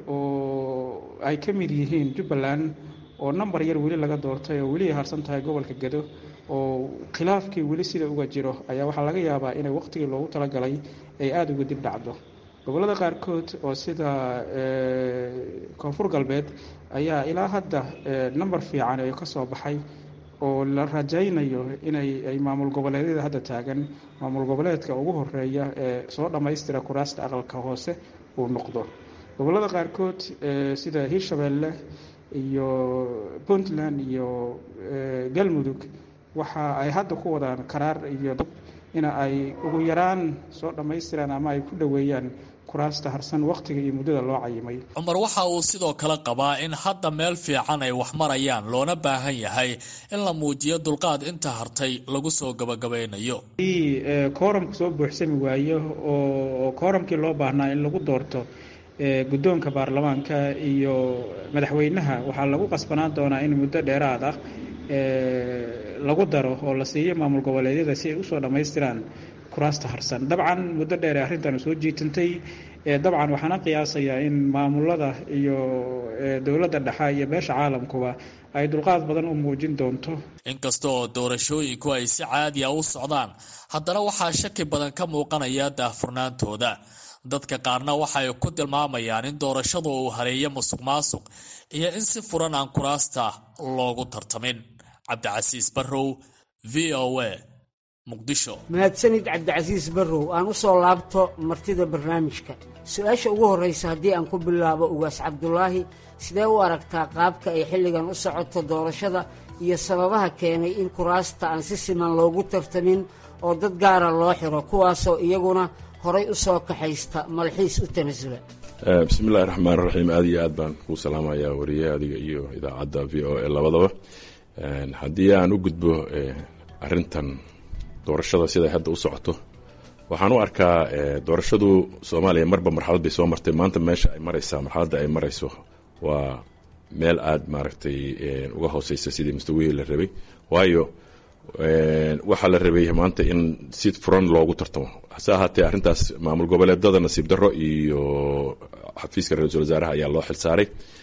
oo ay ka mid yihiin jubbaland oo nambar yar weli laga doortay oo weli ay harsan tahay gobolka gedo oo khilaafkii weli sida uga jiro ayaa waxaa laga yaabaa inay wakhtigii loogu talagalay ay aada uga dib dhacdo gobollada qaarkood oo sida koonfur galbeed ayaa ilaa hadda namber fiican ee ka soo baxay oo la rajaynayo inay ay maamul goboleedyada hadda taagan maamul goboleedka ugu horeeya ee soo dhammaystira kuraasta aqalka hoose uu noqdo gobollada qaarkood sida hirshabeelle iyo puntland iyo galmudug waxa ay hadda ku wadaan karaar iyo ina ay ugu yaraan soo dhammaystiraan ama ay ku dhoweeyaan kuraasta harsan wakhtiga iyo muddada loo cayimay cumar waxa uu sidoo kale qabaa in hadda meel fiican ay wax marayaan loona baahan yahay in la muujiyo dulqaad inta hartay lagu soo gabagabaynayo haddii kooramku soo buuxsami waayo oo kooramkii loo baahnaa in lagu doorto guddoonka baarlamaanka iyo madaxweynaha waxaa lagu qasbanaan doonaa in muddo dheeraad ah lagu daro oo la siiyo maamul goboleedyada si ay usoo dhammaystiraan kuraasta harsan dabcan muddo dheer ee arrintan soo jiitantay dabcan waxaana qiyaasayaa in maamulada iyo dowladda dhexe iyo beesha caalamkuba ay dulqaad badan u muujin doonto inkasta oo doorashooyinku ay si caadi a u socdaan haddana waxaa shaki badan ka muuqanaya daahfurnaantooda dadka qaarna waxay ku tilmaamayaan in doorashadu uu hareeyo musuq maasuq iyo in si furan aan kuraasta loogu tartamin cabdicasiis barrow v o a muqdisho mahadsanid cabdicasiis barrow aan u soo laabto martida barnaamijka su-aasha ugu horraysa haddii aan ku bilaabo ugaas cabdulaahi sidee u aragtaa qaabka ay xilligan u socoto doorashada iyo sababaha keenay in kuraasta aan si siman loogu tartamin oo dad gaara loo xiro kuwaasoo iyaguna horay u soo kaxaysta malxiis u tanasula bismi illahi raxmaan raxiim aad iyo aad baan kuu salaamayaa wariye adiga iyo idaacadda v o a labadaba haddii aan u gudbo arintan doorashada siday hadda u socoto waxaan u arkaa doorashadu soomaaliya marba marxalad bay soo martay maanta meesha ay maraysaa marxaladda ay marayso waa meel aada maaragtay uga hooseysa sidii mustawihii la rabay waayo waxaa la rabay maanta in si furan loogu tartamo hase ahaatee arrintaas maamul goboleedada nasiib darro iyo xafiiska ra-iisul wasaaraha ayaa loo xilsaaray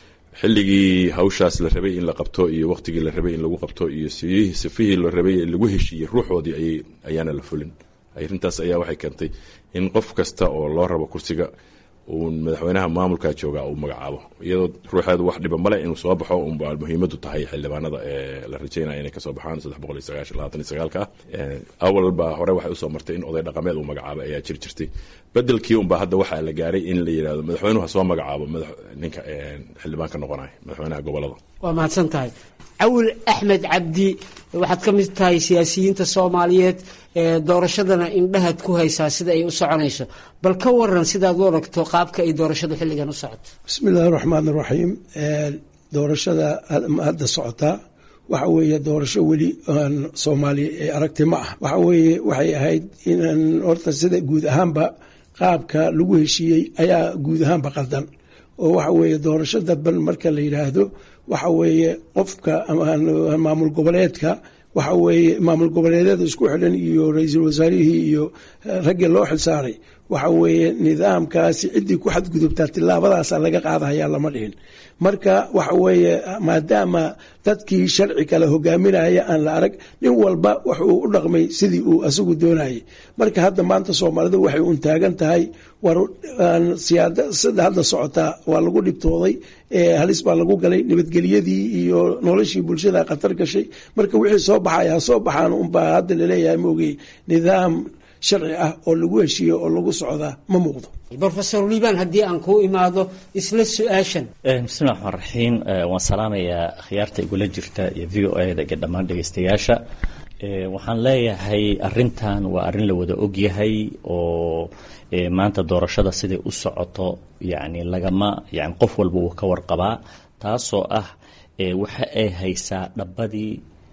xilligii hawshaas la rabay in la qabto iyo waqtigii la rabay in lagu qabto iyo sifihii la rabay lagu heshiiyey ruuxoodii ayay ayaana la fulin arrintaas ayaa waxay keentay in qof kasta oo loo rabo kursiga uu madaxweynaha maamulka jooga uu magacaabo iyadoo ruuxeedu wax dhiba male inuu soo baxo unba muhiimadu tahay xildhibaanada ee la rajeynaya inay kasoo baxaan saddex boqol iyo sagaashan labaatan iyo sagaalka ah awalba hore waxay usoo martay in oday dhaqameed uu magacaabo ayaa jiri jirtay bedelkii unba hadda waxaa la gaaray in la yidhahdo madaxweynuhu ha soo magacaabo ninka xildhibaanka noqonaya madaxweynaha gobolada waa mahadsan tahay cawil axmed cabdi waxaad ka mid tahay siyaasiyiinta soomaaliyeed doorashadana indhahaad ku haysaa sida ay u soconayso bal ka waran sidaad u aragto qaabka ay doorashadu xilligan u socoto bismi illaahi raxmaan raxiim doorashada hadda socotaa waxa weeye doorasho weli aan soomaaliya ee aragtay ma ah waxa weeye waxay ahayd inaan horta sida guud ahaanba qaabka lagu heshiiyey ayaa guud ahaanba qaldan oo waxa weeye doorasho dadban marka la yidhaahdo waxa weeye qofka maamul goboleedka waxa weeye maamul goboleedyada isku xidhan iyo ra-iisul wasaarihii iyo raggii loo xilsaaray waxa weeye nidaamkaasi ciddii ku xadgudubtaa tilaabadaasa laga qaadahayaa lama dhihin marka waxa weeye maadaama dadkii sharci kale hogaaminaya aan la arag nin walba wuxuu u dhaqmay sidii uu asagu doonayay marka hadda maanta soomaalidu waxay un taagan tahay war siyaasada hadda socotaa waa lagu dhibtooday halis baa lagu galay nabadgelyadii iyo noloshii bulshada khatar gashay marka wixii soo baxaya soo baxaan unbaa hadda laleeyahay maogey nidaam sharci ah oo lagu heshiiyo oo lagu socdaa ma muuqdo rofesor liibaan haddii aan kuu imaado isla su-aashan bismi llahi raxmaan raxiim waan salaamayaa khiyaarta igula jirta iyo v o eda iyo dhammaan dhegeystayaasha waxaan leeyahay arintan waa arrin la wada ogyahay oo maanta doorashada siday u socoto yani lagama yani qof walba wuu ka warqabaa taasoo ah waxa ay haysaa dhabadii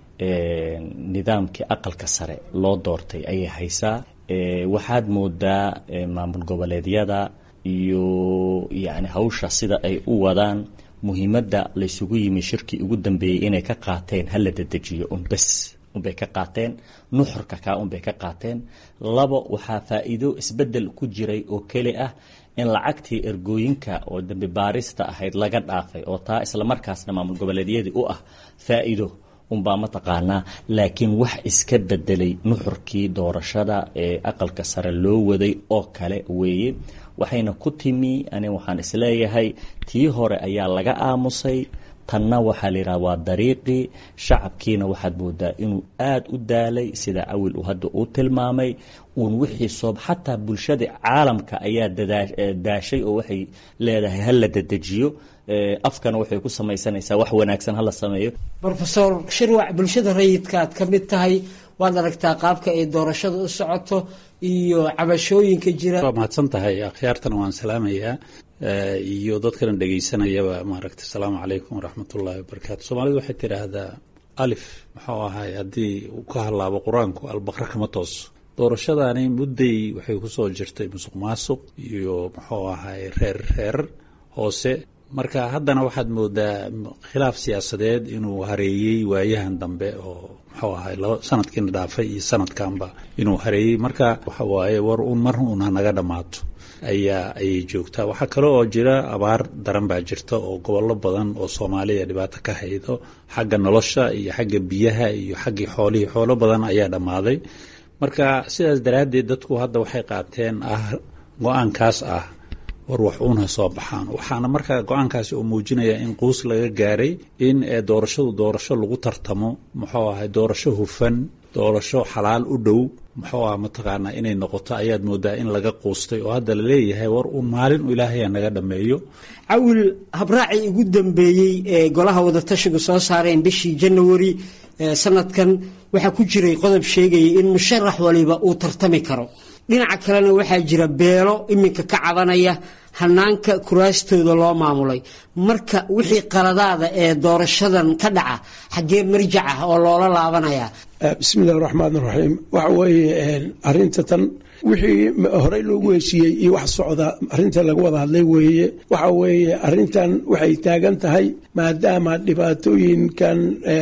nidaamkii aqalka sare loo doortay ayay haysaa waxaad moodaa maamul goboleedyada iyo yani hawsha sida ay u wadaan muhiimadda laysugu yimi shirkii ugu dambeeyey inay ka qaateen hala dedejiyo un bes unbay ka qaateen nuxurka kaa unbay ka qaateen labo waxaa faa-iido isbedel ku jiray oo keli ah in lacagtii ergooyinka oo dambi baarista ahayd laga dhaafay oo taa islamarkaasna maamul goboleedyadii u ah faa-iido unbaa mataqaanaa laakiin wax iska bedelay nuxurkii doorashada ee aqalka sare loo waday oo kale weeye waxayna ku timi ani waxaan isleeyahay tii hore ayaa laga aamusay tanna waxaa la yidhaha waa dariiqii shacabkiina waxaad moodaa inuu aada u daalay sida cawil uu hadda uu tilmaamay uun wixii soob xataa bulshada caalamka ayaa daashay oo waxay leedahay hala dedejiyo afkana waxay ku samaysanaysaa wax wanaagsan hala sameeyo rofesor shirwac bulshada rayidka aad ka mid tahay waad aragtaa qaabka ay doorashada u socoto iyo cabashooyinka jira waa mahadsan tahay akhyaartana waan salaamayaa iyo dadkana dhegeysanayaba maaragta asalaamu calaykum waraxmatullaahi wabarakaatu soomaalidu waxay tidhaahdaa alif muxuu ahay haddii uu ka hadlaabo qur-aanku albaqra kama tooso doorashadani mudday waxay kusoo jirtay musuq maasuq iyo muxuu ahay reer reer hoose marka haddana waxaad moodaa khilaaf siyaasadeed inuu hareeyey waayahan dambe oo muxuu ahay laba sanadkiina dhaafay iyo sanadkanba inuu hareeyey marka waxa waaye war uun mar uun hanaga dhammaato ayaa ayay joogtaa waxaa kale oo jira abaar daran baa jirta oo gobollo badan oo soomaaliya dhibaato ka haydo xagga nolosha iyo xagga biyaha iyo xaggii xoolihii xoolo badan ayaa dhammaaday marka sidaas daraaddeed dadku hadda waxay qaateen ah go-aankaas ah war wax uun ha soo baxaan waxaana markaa go-aankaasi uu muujinaya in quus laga gaaray in doorashadu doorasho lagu tartamo muxuu ahay doorasho hufan doorasho xalaal u dhow muxuu ah mataqaanaa inay noqoto ayaad moodaa in laga quustay oo hadda la leeyahay war uun maalin u ilaahaya naga dhammeeyo cawil habraacii ugu dambeeyey ee golaha wadatashigu soo saareen bishii janawari sanadkan waxaa ku jiray qodob sheegayay in musharax waliba uu tartami karo dhinaca kalena waxaa jira beelo iminka ka cabanaya hanaanka kuraastooda loo maamulay marka wixii qaladaada ee doorashadan ka dhaca xaggee marjac ah oo loola laabanaya bismillahi raxmaan raxiim waxa weeye arinta tan wixii horey loogu heshiiyey iyo wax socda arinta laga wada hadlay weeye waxa weeye arintan waxay taagan tahay maadaama dhibaatooyinkan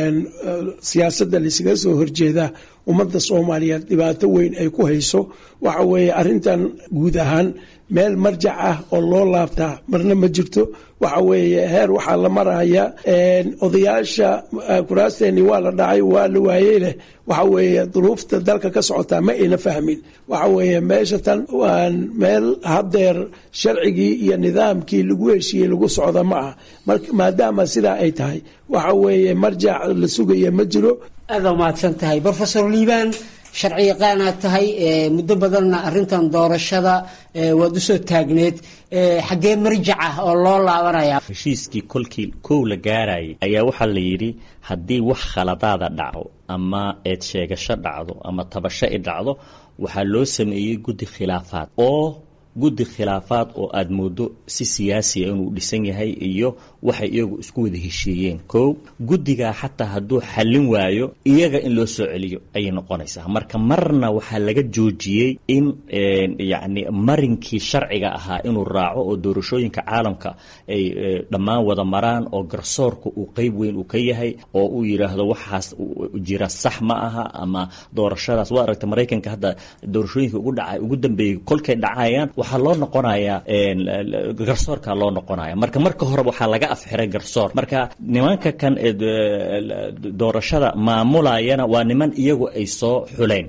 siyaasadda laysaga soo horjeeda ummadda soomaaliyeed dhibaato weyn ay ku hayso waxa weeye arintan guud ahaan meel marjac ah oo loo laabtaa marna ma jirto waxa weeye heer waxaa la maraya odayaasha kuraasteeni waa la dhacay waa la waayey leh waxa weeye duruufta dalka ka socotaa ma ayna fahmin waxa weeye meesha tan waan meel haddeer sharcigii iyo nidaamkii lagu heshiiyey lagu socda ma ah maadaama sidaa ay tahay waxa weeye marjac la sugaya ma jiro aada umahadsan tahay rofesor liibaan sharci yaqaanaad tahay muddo badanna arintan doorashada waad usoo taagneed xaggee marjac ah oo loo laabanaya heshiiskii kolkii kow la gaarayay ayaa waxaa la yidhi haddii wax khaladaada dhaco ama eed sheegasho dhacdo ama tabasho i dhacdo waxaa loo sameeyey guddi khilaafaad oo guddi khilaafaad oo aada moodo si siyaasiya inuu dhisan yahay iyo waxay iyagu isku wada heshiiyeen kow guddigaa xataa hadduu xallin waayo iyaga in loo soo celiyo ayay noqonaysaa marka marna waxaa laga joojiyey in yacni marinkii sharciga ahaa inuu raaco oo doorashooyinka caalamka ay dhammaan wada maraan oo garsoorka uu qeyb weyn uu ka yahay oo uu yidhaahdo waxaas jira sax ma aha ama doorashadaas waa aragta maraykanka hadda doorashooyinka ugu dhaca ugu dambeeyey kolkay dhacayaan waxaa loo noqonayaa garsoorka loo noqonaya marka marka hore waxaa laga afxiray garsoor marka nimanka kan doorashada maamulayana waa niman iyagu ay soo xuleen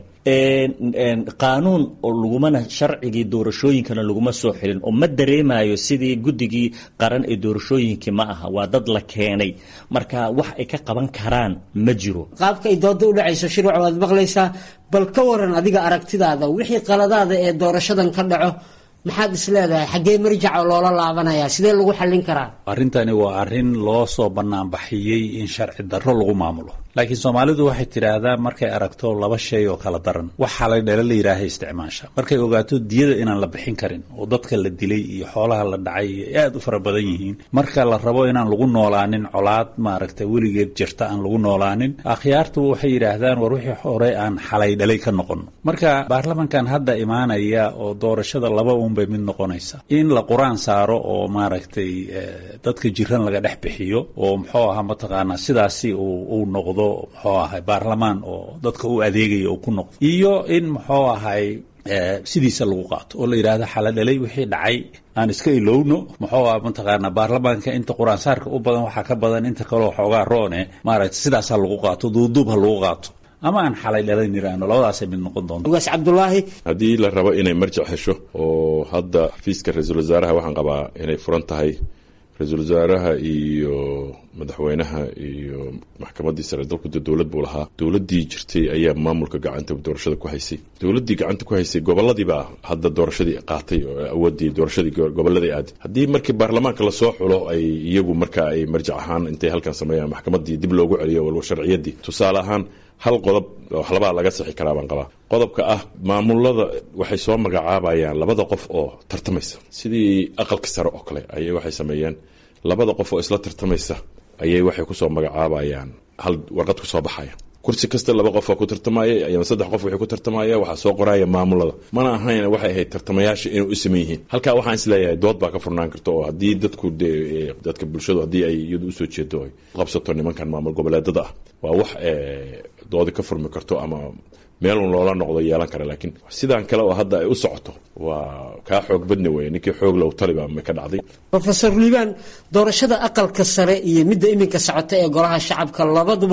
qaanuun oo lagumana sharcigii doorashooyinkana laguma soo xilin oo ma dareemayo sidii guddigii qaran ee doorashooyinkii ma aha waa dad la keenay marka wax ay ka qaban karaan ma jiro qaabka ay dooda u dhacayso shirwac waad maqlaysaa bal ka waran adiga aragtidaada wixii qaladaada ee doorashadan ka dhaco maxaad is leedahay xaggee marjaca loola laabanaya sidee lagu xallin karaa arrintani waa arrin loo soo banaanbaxiyey in sharci darro lagu maamulo laakiin soomaalidu waxay tidhaahdaa markay aragto laba shay oo kala daran waxaa la dhala la yidhaaha isticmaasha markay ogaato diyada inaan la bixin karin oo dadka la dilay iyo xoolaha la dhacay aad u fara badan yihiin marka la rabo inaan lagu noolaanin colaad maaragta weligeed jirta aan lagu noolaanin akhyaartu waxay yidhaahdaan war wixii hore aan xalay dhalay ka noqono marka baarlamankan hadda imaanaya oo doorashada laba unbay mid noqonaysa in la qur-aan saaro oo maaragtay dadka jiran laga dhex bixiyo oo muxuu ahaa mataqaanaa sidaasi uu noqdo muxuu ahay baarlamaan oo dadka u adeegaya uu ku noqdo iyo in muxuu ahay sidiisa lagu qaato oo la yidhaahdo xaladhalay wixii dhacay aan iska ilowno muxuu ah mataqaanaa baarlamaanka inta qur-aansaarka u badan waxaa ka badan inta kaleo xoogaa roone maaragtay sidaasaa lagu qaato duuduub ha lagu qaato ama aan xalay dhalan iraano labadaasay mid noqon doonto ugaas cabdulaahi haddii la rabo inay marjac hesho oo hadda xafiiska ra-iisul wasaaraha waxaan qabaa inay furan tahay ra-iisul wasaaraha iyo madaxweynaha iyo maxkamaddii sare dalkuda dowlad buu lahaa dowladdii jirtay ayaa maamulka gacanta doorashada ku haysay dowladdii gacanta ku haysay goboladiibaa hadda doorashadii qaatay oo awoodii doorashadii goboladii aaday haddii markii baarlamaanka lasoo xulo ay iyagu marka ay marjac ahaan intay halkan sameeyaan maxkamaddii dib loogu celiyo walba sharciyadii tusaale ahaan hal qodob waxlabaa laga sixi karaa baan qabaa qodobka ah maamulada waxay soo magacaabayaan labada qof oo tartamaysa sidii aqalka sare oo kale ayay waxay sameeyeen labada qof oo isla tartamaysa ayay waxay kusoo magacaabayaan hal warqad kusoo baxaya kursi kasta laba qof oo ku tartamaya ama saddex qof waxay ku tartamaya waxaa soo qoraya maamulada mana ahayn waxay ahayd tartamayaasha inay u saman yihiin halkaa waxaan isleeyahay dood baa ka furnaan karta oo haddii dadku dadka bulshadu haddii ay iyadu usoo jeedo ay qabsato nimankan maamul goboleedada ah waa wax doodi ka furmi karto ama meelun loola noqdo yeelan kara laakiin sidaan kale oo hadda ay u socoto waa kaa xoog badni weye ninkii xoog low taliba ma ka dhacday rofesor liibaan doorashada aqalka sare iyo midda iminka socota ee golaha shacabka labaduba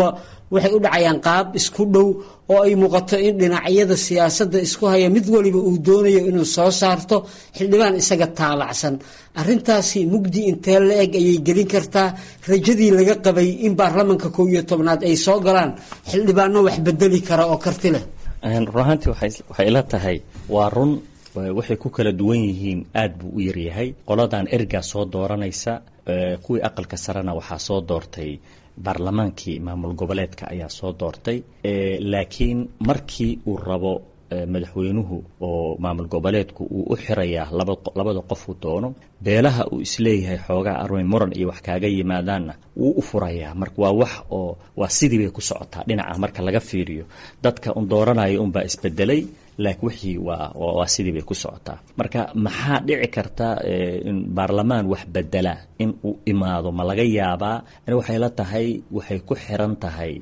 waxay u dhacayaan qaab isku dhow oo ay muuqato in dhinacyada siyaasadda isku haya mid waliba uu doonayo inuu soo saarto xildhibaan isaga taalacsan arrintaasi mugdi intee la eg ayay gelin kartaa rajadii laga qabay in baarlamanka kow iyo tobnaad ay soo galaan xildhibaano wax bedeli kara oo karti leh run ahaantii waxay ila tahay waa run waxay ku kala duwan yihiin aad buu u yaryahay qoladan ergaa soo dooranaysa kuwii aqalka sarena waxaa soo doortay baarlamaankii maamul goboleedka ayaa soo doortay laakiin markii uu rabo madaxweynuhu oo maamul goboleedku uu u xirayaa labada qofuu doono beelaha uu isleeyahay xoogaa armay muran iyo wax kaaga yimaadaanna wuu u furayaa marka waa wax oo waa sidii bay ku socotaa dhinaca marka laga fiiriyo dadka un dooranaya unbaa isbedelay laakiin wixii waa waa sidii bay ku socotaa marka maxaa dhici karta in baarlamaan wax bedela in uu imaado ma laga yaabaa ani waxay la tahay waxay ku xiran tahay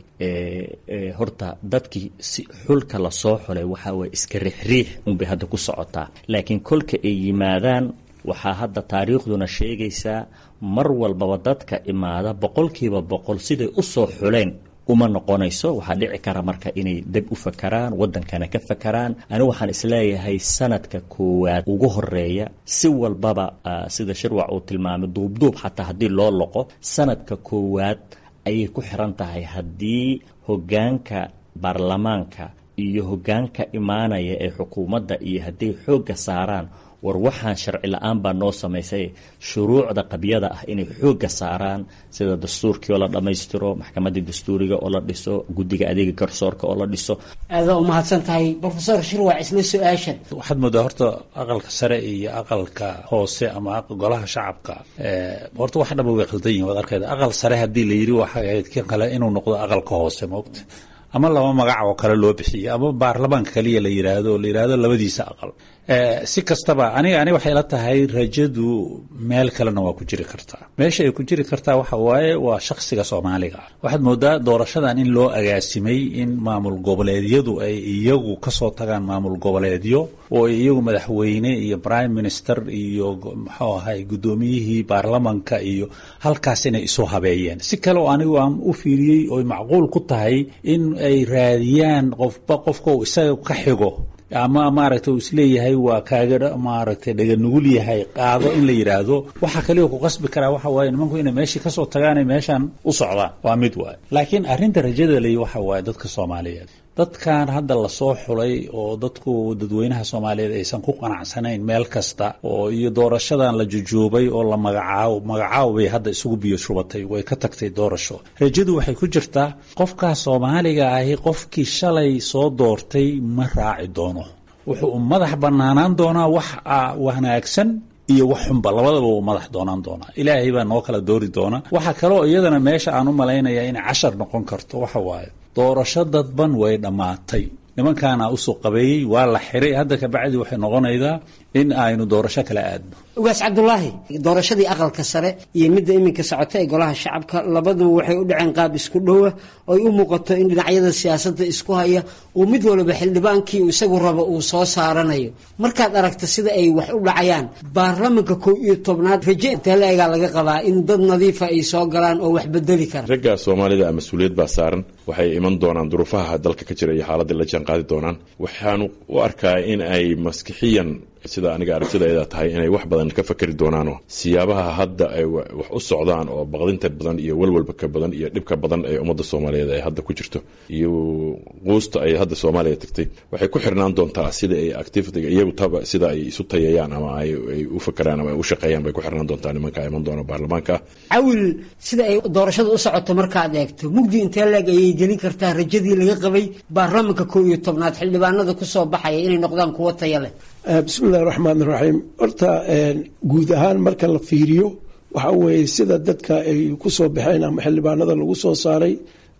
horta dadkii si xulka lasoo xulay waxaa waye iska riixriix unbay hadda ku socotaa laakiin kolka ay yimaadaan waxaa hadda taariikhduna sheegaysaa mar walbaba dadka imaada boqolkiiba boqol siday u soo xuleen uma noqonayso waxaa dhici kara marka inay deb u fakaraan wadankana ka fakaraan ani waxaan isleeyahay sanadka koowaad ugu horeeya si walbaba sida shirwac uu tilmaamay duubduub xataa haddii loo loqo sanadka koowaad ayay ku xiran tahay haddii hogaanka baarlamaanka iyo hogaanka imaanaya ee xukuumadda iyo hadday xoogga saaraan war waxaan sharci la-aan baa noo samaysay shuruucda qabyada ah inay xoogga saaraan sida dastuurkii oo la dhammaystiro maxkamaddii dastuuriga oo la dhiso guddiga adeega garsoorka oo la dhiso aada u mahadsan tahay rofesor shirwac isla su-aashan waxaad moodaa horta aqalka sare iyo aqalka hoose ama golaha shacabka horta wax dhaba way khaldan yihin waad arkayda aqal sare haddii la yidhi waxay ahayd kan kale inuu noqdo aqalka hoose moogta ama laba magac oo kale loo bixiyo ama baarlamaanka kaliya la yidhaahdo oo la yidhaahdo labadiisa aqal si kastaba aniga ani waxay la tahay rajadu meel kalena waa ku jiri kartaa meesha ay ku jiri kartaa waxa waaye waa shakhsiga soomaaliga waxaad moodaa doorashadan in loo agaasimay in maamul goboleedyadu ay iyagu kasoo tagaan maamul goboleedyo oo ay iyagu madaxweyne iyo prime minister iyo muxuu ahay guddoomiyihii baarlamanka iyo halkaas inay isu habeeyeen si kale oo anigu aan u fiiriyey oy macquul ku tahay in ay raadiyaan qofba qofka uu isaga ka xigo ama maaragtay uu isleeyahay waa kaaga maaragtay dhaganugul yahay qaado in la yidhaahdo waxa kaliya ku qasbi karaa waxa waaye nimanku inay meeshii kasoo tagaanay meeshan u socdaan waa mid waaye laakiin arrinta rajada ley waxa waaye dadka soomaaliyeed dadkan hadda lasoo xulay oo dadku dadweynaha soomaaliyeed aysan ku qanacsanayn meel kasta oo iyo doorashadan la jujuubay oo la magacaabo magacaabo bay hadda isugu biyo shubatay way ka tagtay doorasho rajadu waxay ku jirtaa qofkaa soomaaliga ahi qofkii shalay soo doortay ma raaci doono wuxuu madax banaanaan doonaa wax wanaagsan iyo wax xunba labadaba uu madax doonaan doonaa ilaahay baa noo kala doori doona waxa kaloo iyadana meesha aan u malaynaya inay cashar noqon karto waxa waaye doorasho dadban way dhammaatay nimankaana usoo qabeeyey waa la xiray hadda kabacdi waxay noqonaydaa in aynu doorasho kala aadno ugaas cabdulaahi doorashadii aqalka sare iyo midda iminka socota ee golaha shacabka labaduba waxay u dhaceen qaab isku dhowa oy u muuqato in dhinacyada siyaasadda isku haya uu mid walba xildhibaankii isagu rabo uu soo saaranayo markaad aragta sida ay wax u dhacayaan baarlamanka kow iyo tobnaad raje intee la-egaa laga qabaa in dad nadiifa ay soo galaan oo wax bedeli kara ragga soomaalida mas-uuliyad baa saaran waxay iman doonaan duruufaha dalka ka jira iyo xaaladda la jaan qaadi doonaan waxaanu u arkaa in ay maskixiyan sida aniga aragtidayda tahay inay wax badan ka fakeri doonaanoo siyaabaha hadda ay wax u socdaan oo baqdinta badan iyo walwalbaka badan iyo dhibka badan ee ummadda soomaaliyeed ay hadda ku jirto iyo quusta ay hadda soomaaliya tagtay waxay ku xirnaan doontaa sida ay activitiga iyagu taba sida ay isu tayayaan ama ay u fakeraan ama ay u shaqeeyaan bay ku xirnaan doontaa nimanka iman doona baarlamaanka cawil sida ay doorashada u socoto markaad eegto mugdi intee leeg ayay gelin kartaa rajadii laga qabay baarlamanka kow iyo tobnaad xildhibaanada kusoo baxaya inay noqdaan kuwo taya leh bismillahi raxmaan raxiim horta guud ahaan marka la fiiriyo waxa weeye sida dadka ay ku soo baxeen ama xildhibaanada lagu soo saaray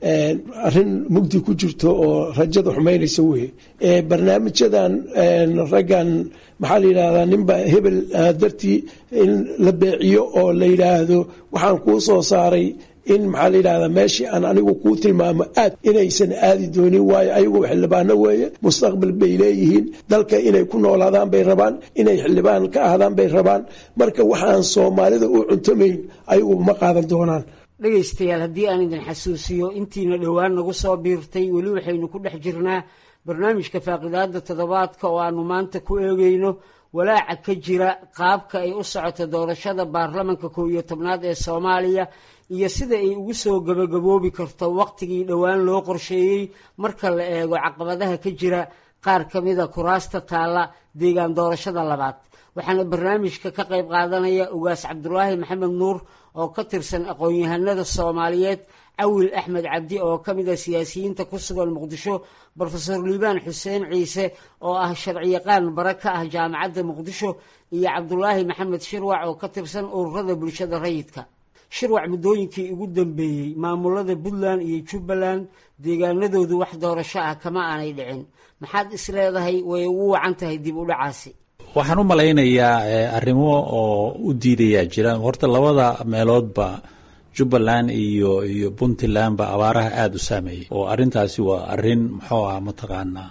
arrin mugdi ku jirto oo rajada xumaynaysa weye barnaamijyadan raggan maxaa la yidhahdaa ninba hebel dartii in la beeciyo oo la yidhaahdo waxaan kuu soo saaray in maxaa la yidhahdaa meeshii aan anigu kuu tilmaamo aad inaysan aadi doonin waayo ayagu xildhibaano weeye mustaqbal bay leeyihiin dalka inay ku noolaadaan bay rabaan inay xildhibaan ka ahdaan bay rabaan marka waxaan soomaalida u cuntamayn ayagu ma qaadan doonaan dhegaystayaal haddii aan idin xasuusiyo intiina dhowaan nagu soo biirtay weli waxaynu ku dhex jirnaa barnaamijka faaqidaada toddobaadka oo aanu maanta ku eegeyno walaaca ka jira qaabka ay u socoto doorashada baarlamanka kow iyo tobnaad ee soomaaliya iyo sida ay ugu soo gabagaboobi karto wakhtigii dhowaan loo qorsheeyey marka la eego caqabadaha ka jira qaar ka mida kuraasta taalla deegaan doorashada labaad waxaana barnaamijka ka qayb qaadanaya ugaas cabdulaahi maxamed nuur oo ka tirsan aqoon-yahanada soomaaliyeed cawil axmed cabdi oo ka mid a siyaasiyiinta ku sugan muqdisho brofesor liibaan xuseen ciise oo ah sharciyaqaan bare ka ah jaamacadda muqdisho iyo cabdulaahi maxamed shirwac oo ka tirsan ururada bulshada rayidka shirwac muddooyinkii ugu dambeeyey maamulada puntland iyo jubbaland deegaanadoodu wax doorasho ah kama aanay dhicin maxaad isleedahay way ugu wacan tahay dib u dhacaasi waxaan u malaynayaa arrimo oo u diidayaa jira horta labada meeloodba jubbaland iyo iyo puntland ba abaaraha aada u saameeyey oo arrintaasi waa arrin muxuu ah mataqaanaa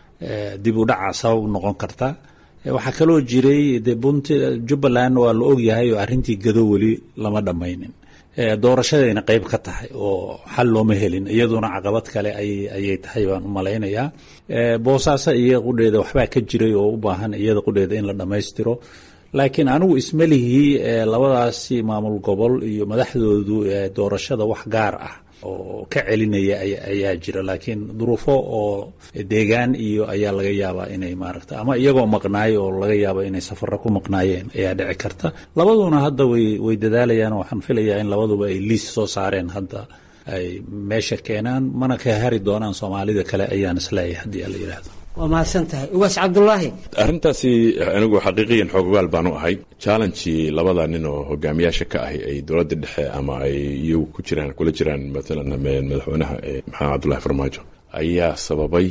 dib u dhaca sabab u noqon karta waxaa kaloo jiray de punt jubbaland waa la ogyahay oo arrintii gado weli lama dhammaynin doorashadayna qeyb ka tahay oo xal looma helin iyaduna caqabad kale ayay tahay baan u malaynayaa boosaaso iyaga qudheeda waxbaa ka jiray oo u baahan iyada qudheeda in la dhammaystiro laakiin anigu ismalihii labadaasi maamul gobol iyo madaxdoodu doorashada wax gaar ah oo ka celinaya ayaa jira laakiin duruufo oo deegaan iyo ayaa laga yaabaa inay maaragta ama iyagoo maqnaay oo laga yaaba inay safaro ku maqnaayeen ayaa dhici karta labaduna hadda way way dadaalayaan waxaan filayaa in labaduba ay liis soo saareen hadda ay meesha keenaan mana ka hari doonaan soomaalida kale ayaan isleeyahay haddii ala yidhaahdo waa mahadsan tahay ugaas cabdulaahi arrintaasi anigu xaqiiqiyan xoogogaal baan u ahay challengii labada nin oo hogaamiyaasha ka ahi ay dowladda dhexe ama ay iyagu ku jiraan kula jiraan maalan madaxweynaha maxamed cabdullahi farmaajo ayaa sababay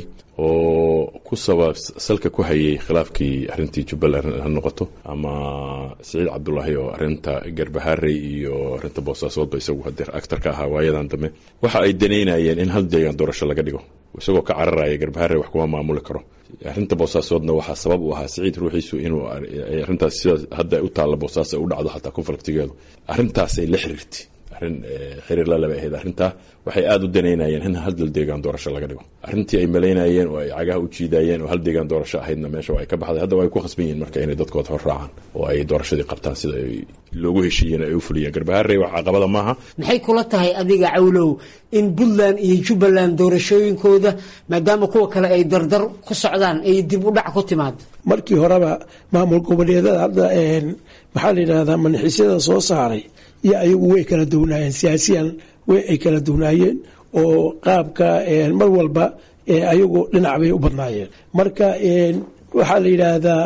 oo ku sabab salka ku hayay khilaafkii arrintii jubbaland ha noqoto ama siciid cabdulaahi oo arrinta garbaharey iyo arrinta boosaasoodba isagu hadeer actar ka ahaa waayadan dambe waxa ay danaynayeen in hal deegaan doorasho laga dhigo isagoo ka cararaya garbaharey wax kuma maamuli karo arrinta boosaasoodna waxaa sabab u ahaa siciid ruuxiisu inuu arrintaas sida hadda u taalla boosaas ay u dhacdo xataa konfliktigeedu arrintaasay la xiriirtay arrin xiriir la laba ahayd arrintaa waxay aada u danaynayeen in hal dal deegaan doorasho laga dhigo arrintii ay malaynayeen oo ay cagaha u jiidayeen oo hal deegaan doorasho ahaydna meesha waa ay ka baxday hadda waa ay ku khasban yihiin marka inay dadkooda hor raacaan oo ay doorashadii qabtaan sida ay loogu heshiiyeen ay u fuliyeen garbaharey wax caqabada maaha maxay kula tahay adiga cawlow in puntland iyo jubbaland doorashooyinkooda maadaama kuwa kale ay dardar ku socdaan ay dib u dhac ku timaado markii horeba maamul goboleedada hadda maxaa la yidhahdaa manxiisyada soo saaray iyo ayagu way kala duwnaayeen siyaasiyan way ay kala duwnaayeen oo qaabka mar walba ayagu dhinac bay u badnaayeen marka waxaa la yidhaahdaa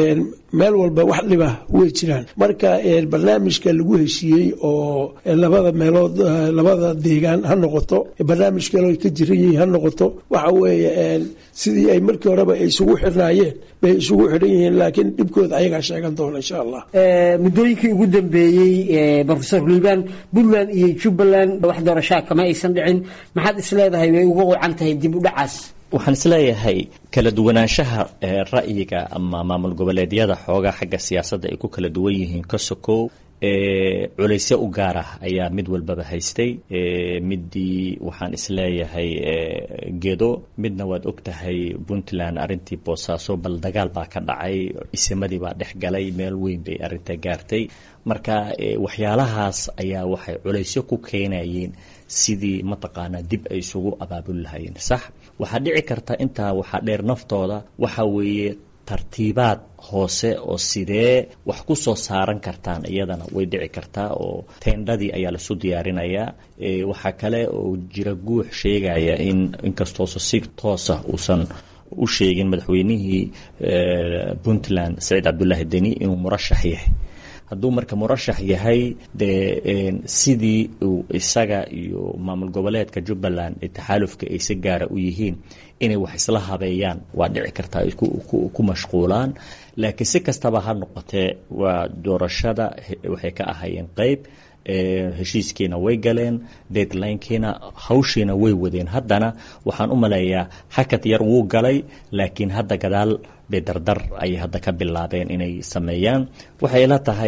meel walba wax dhiba way jiraan marka barnaamijka lagu heshiiyey oo labada meelood labada deegaan ha noqoto barnaamij kale ka jiran yihiin ha noqoto waxa weeye sidii ay markii horeba ay isugu xirnaayeen bay isugu xidhan yihiin laakiin dhibkooda ayagaa sheegan doona insha allah muddooyinkii ugu dambeeyey brofesor liibaan puntland iyo jubbaland wax doorashaa kama aysan dhicin maxaad isleedahay way uga wacan tahay dib u dhacaas waxaan isleeyahay kala duwanaanshaha ra'yiga ama maamul goboleedyada xoogaa xagga siyaasadda ay ku kala duwan yihiin ka sokow culaysyo u gaar ah ayaa mid walbaba haystay midii waxaan isleeyahay gedo midna waad ogtahay puntland arrintii boosaaso bal dagaal baa ka dhacay isimadii baa dhex galay meel weyn bay arrinta gaartay marka waxyaalahaas ayaa waxay culaysyo ku keenayeen sidii mataqaanaa dib ay isugu abaabuli lahaayeen sax waxaa dhici karta intaa waxaa dheer naftooda waxa weeye tartiibaad hoose oo sidee wax ku soo saaran kartaan iyadana way dhici kartaa oo teendhadii ayaa lasu diyaarinayaa waxaa kale oo jira guux sheegaya in inkastoosa si toosa uusan u sheegin madaxweynihii puntland saciid cabdulaahi deni inuu murashax yahay hadduu marka murashax yahay dee sidii uu isaga iyo maamul goboleedka jubbaland ee taxaalufka ay si gaara u yihiin inay wax isla habeeyaan waa dhici kartaa ay ku mashquulaan laakiin si kastaba ha noqotee waa doorashada waxay ka ahayeen qeyb heshiiskiina way galeen deadlinekiina hawshiina way wadeen haddana waxaan u maleeyaa hakad yar wuu galay laakiin hadda gadaal bay dardar ayay hadda ka bilaabeen inay sameeyaan waxay la tahay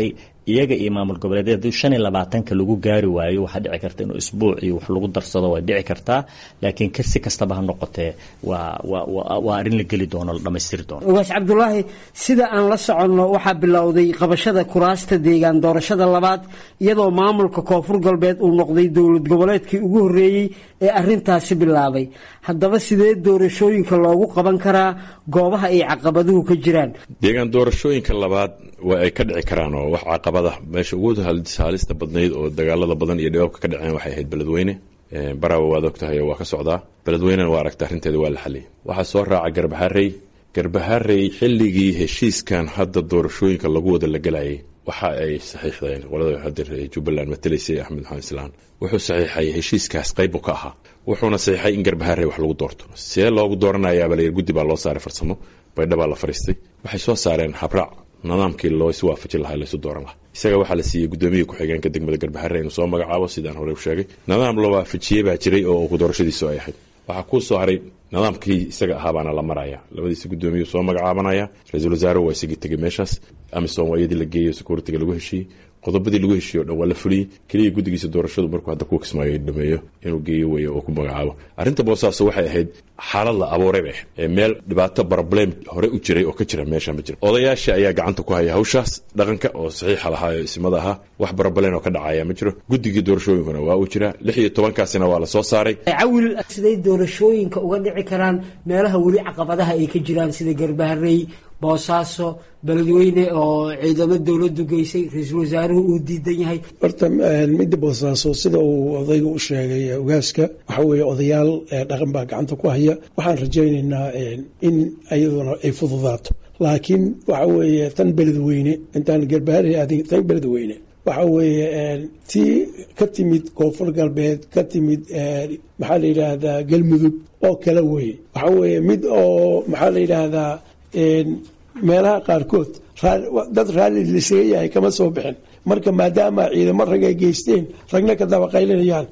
iyaga iyo maamul goboleedyada hadii shan iyo labaatanka lagu gaari waayo waxaa dhici karta inuu isbuuc iyo wax lagu darsado way dhici kartaa laakiin si kastaba ha noqotee waa waa waa arrin la geli doono la dhammaystiri doono ugaas cabdulaahi sida aan la soconno waxaa bilowday qabashada kuraasta deegaan doorashada labaad iyadoo maamulka koonfur galbeed uu noqday dowlad goboleedkii ugu horreeyey ee arrintaasi bilaabay haddaba sidee doorashooyinka loogu qaban karaa goobaha ay caqabaduhu ka jiraan deegaan doorashooyinka labaad waa ay ka dhici karaan oo wax caqabada meesha ugu haalista badnayd oo dagaalada badan iyo dhibaabka ka dhaceen waxay ahayd beledweyne barawa waad og tahay oo waa ka socdaa beledweynena waa aragta arrinteeda waa la xaliyay waxaa soo raaca garbaharey garbaharey xilligii heshiiskan hadda doorashooyinka lagu wada la gelayay waxa ay saxiixdeen qolada hadda jubbaland matalaysay axmed maxamed islaan wuxuu saxiixay heshiiskaas qaybu ka ahaa wuxuuna saxiixay in garbaharey wax lagu doorto see loogu dooranayaaba layir guddi baa loo saaray farsamo baydhabaa la fariistay waxay soo saareen habraac nidaamkii loo isu waafajin lahaa laysu dooran lahaa isaga waxaa la siiyey gudoomiyii ku-xigeenka degmada garbaharre inuu soo magacaabo sidaan hore u sheegay nidaam la waafajiyey baa jiray oo doorashadiisu ay ahayd waxaa kuu soo haray nidaamkii isaga ahaabaana la maraya labadiisa gudoomiyuu soo magacaabanaya ra-iisul wasaare waa isagii tegey meeshaas amisom waa iyadii la geeyey securitiga lagu heshiiyey qodobadii lagu heshiiye o dhan waa la fuliyey keliya guddigiisa doorashadu markuu hadda kuwa kismaayo dhameeyo inuu geeyo weeye oo ku magacaabo arrinta boosaaso waxay ahayd xaalad la abuuray bay ahayd ee meel dhibaato problem hore u jiray oo ka jira meesha ma jira odayaasha ayaa gacanta ku haya hawshaas dhaqanka oo saxiixa lahaa ee isimada ahaa wax problem oo ka dhacaya ma jiro guddigii doorashooyinkuna waa uu jiraa lix iyo tobankaasina waa la soo saaray cawil siday doorashooyinka uga dhici karaan meelaha weli caqabadaha ay ka jiraan sida garbaharey boosaaso beledweyne oo ciidamo dowladdu geysay ra-iisul wasaaruhu uu diidan yahay horta midda boosaaso sida uu odayga u sheegay ogaaska waxa weeye odayaal dhaqan baa gacanta ku haya waxaan rajaynaynaa in iyaduna ay fududaato laakiin waxa weeye tan beledweyne intaan garbaharey aadin tan beledweyne waxa weeye tii ka timid koonfur galbeed ka timid maxaa la yidhaahdaa galmudug oo kale weye waxa weeye mid oo maxaa la yidhaahdaa meelaha qaarkood dad raalli lisaga yahay kama soo bixin marka maadaama ciidamo rag ay geysteen ragna ka dabaqaylinayaan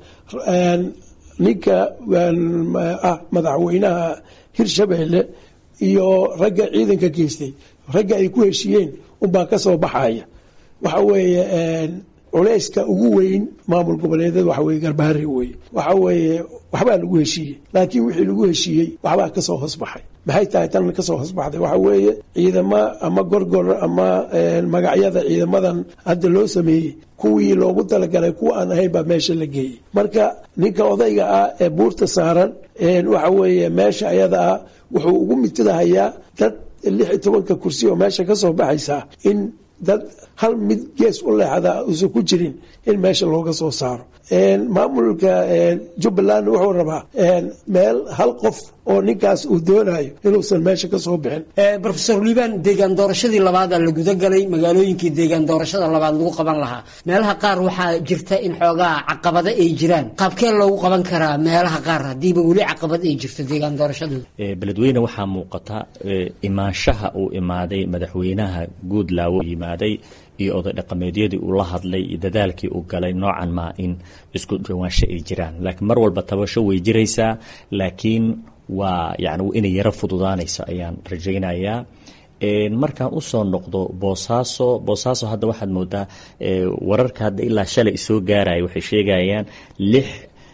ninka ah madaxweynaha hirshabeelle iyo ragga ciidanka geystay ragga ay ku heshiiyeen unbaa ka soo baxaya waxa weeye culeyska ugu weyn maamul goboleedyada waxa weye garbahari weye waxa weeye waxbaa lagu heshiiyey laakiin wixii lagu heshiiyey waxbaa kasoo hoosbaxay maxay tahay tan kasoo hoosbaxday waxa weeye ciidamo ama gorgor ama magacyada ciidamadan hadda loo sameeyey kuwii loogu talagalay kuwa aan ahayn baa meesha la geeyey marka ninka odayga ah ee buurta saaran waxa weeye meesha ayada ah wuxuu ugu mitadahayaa dad lix iyo tobanka kursi oo meesha kasoo baxaysa in dad hal mid gees u leexda uusan ku jirin in meesha looga soo saaro maamulka jubbaland wuxuu rabaa meel hal qof oo ninkaas uu doonayo inuusan meesha ka soo bixin rofesor liibaan deegaan doorashadii labaadaa la gudagalay magaalooyinkii deegaan doorashada labaad lagu qaban lahaa meelaha qaar waxaa jirta in xoogaa caqabado ay jiraan qaabkee loogu qaban karaa meelaha qaar haddiiba weli caqabad ay jirto deegaan doorashadooda beledweyne waxaa muuqata imaanshaha uu imaaday madaxweynaha guudlaawo yimaaday iyo oday dhaqameedyadii uu la hadlay iyo dadaalkii uu galay noocan maa in isku dhawaansho ay jiraan laakiin mar walba tabasho way jiraysaa laakiin waa yani inay yaro fududaanayso ayaan rajaynayaa markaan usoo noqdo boosaaso boosaaso hadda waxaad moodaa wararka hadda ilaa shalay isoo gaaraya waxay sheegayaan lix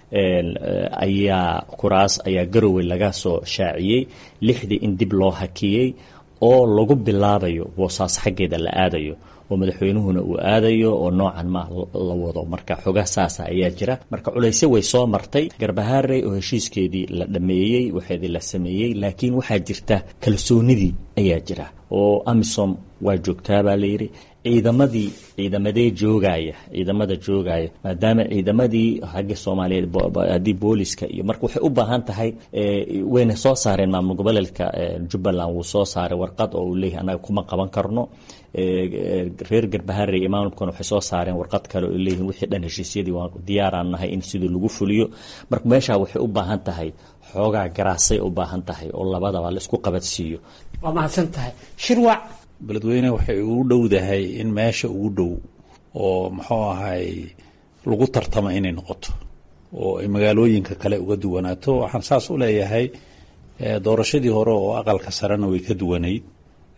ayaa kuraas ayaa garowe laga soo shaaciyey lixdii in dib loo hakiyey oo lagu bilaabayo boosaaso xaggeeda la aadayo oo madaxweynuhuna uu aadayo oo noocan ma la wado marka xogaa saasa ayaa jira marka culaysyo way soo martay garbahaarey oo heshiiskeedii la dhameeyey waxeedii la sameeyey laakiin waxaa jirta kalsoonidii ayaa jira oo amisom waa joogtaa baa layidhi ciidamadii ciidamadee joogaya ciidamada joogaya maadaama ciidamadii xagga soomaaliyeed haddii booliska iyo marka waxay u baahan tahay wayna soo saareen maamul goboleedka jubbaland wuu soo saaray warqad oo uu leeyahay annaga kuma qaban karno reer garbaharey iyo maamulkuna waxay soo saareen warqad kale oo leeyihin wixii dhan heshiisyadii waan diyaaraan nahay in sidii lagu fuliyo marka meeshaa waxay u baahan tahay xoogaa garaasay u baahan tahay oo labadaba laisku qabadsiiyo waa mahadsan tahay shirwac beledweyne waxay ugu dhowdahay in meesha ugu dhow oo muxuu ahay lagu tartamo inay noqoto oo ay magaalooyinka kale uga duwanaato waxaan saas u leeyahay doorashadii hore oo aqalka sarena way ka duwanayd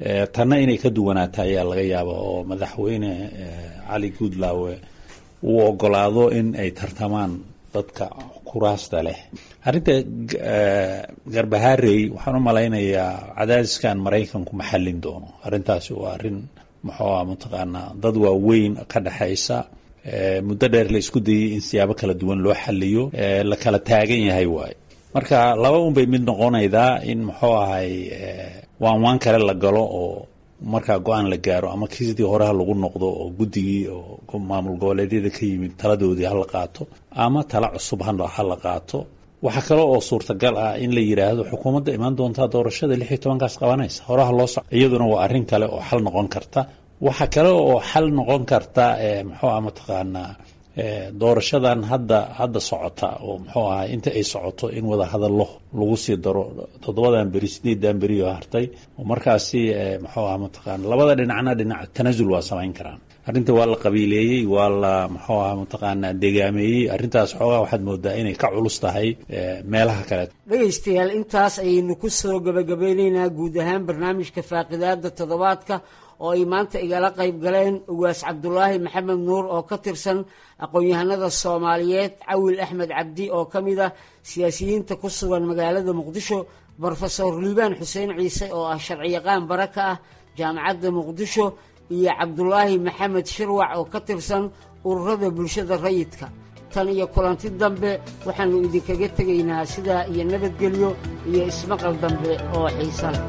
tanna inay ka duwanaata ayaa laga yaaba oo madaxweyne cali guudlaawe uu ogolaado in ay tartamaan dadka kuraasta leh arrinta garbaharey waxaan u malaynayaa cadaadiskan maraykanku ma xallin doono arrintaasi waa arrin muxuu ah mataqaanaa dad waaweyn ka dhexaysa muddo dheer la isku dayay in siyaabo kala duwan loo xaliyo la kala taagan yahay waaye marka laba un bay mid noqonaydaa in muxuu ahay waan waan kale la galo oo markaa go-aan la gaaro ama kiisidii horeha lagu noqdo oo guddigii oo maamul goboleedyada ka yimid taladoodii hala qaato ama tala cusub ha la qaato waxaa kale oo suurtagal ah in la yidhaahdo xukuumadda imaan doontaa doorashada lix iyo tobankaas qabanaysa horaha loo soco iyaduna waa arrin kale oo xal noqon karta waxaa kale oo xal noqon karta muxuu ah mataqaanaa doorashadan hadda hadda socota oo muxuu ahaa inta ay socoto in wada hadallo lagu sii daro toddobadan beri sideedan beri oo hartay oo markaasi muxuu aha mataqaana labada dhinacna dhinac tanasul waa samayn karaan arrinta waa la qabiileeyey waa la muxuu aha mataqaanaa degaameeyey arrintaas xoogaa waxaad moodaa inay ka culus tahay meelaha kale dhegaystayaal intaas ayaynu ku soo gabagabeyneynaa guud ahaan barnaamijka faaqidaada toddobaadka oo ay maanta igala qayb galeen ugaas cabdulaahi maxamed nuur oo ka tirsan aqoon-yahanada soomaaliyeed cawil axmed cabdi oo ka mid ah siyaasiyiinta ku sugan magaalada muqdisho brofesor liibaan xuseen ciise oo ah sharciyaqaan bara ka ah jaamacadda muqdisho iyo cabdulaahi maxamed shirwac oo ka tirsan ururada bulshada rayidka tan iyo kulanti dambe waxaannu idinkaga tegaynaa sidaa iyo nabadgelyo iyo ismaqal dambe oo xiisa leh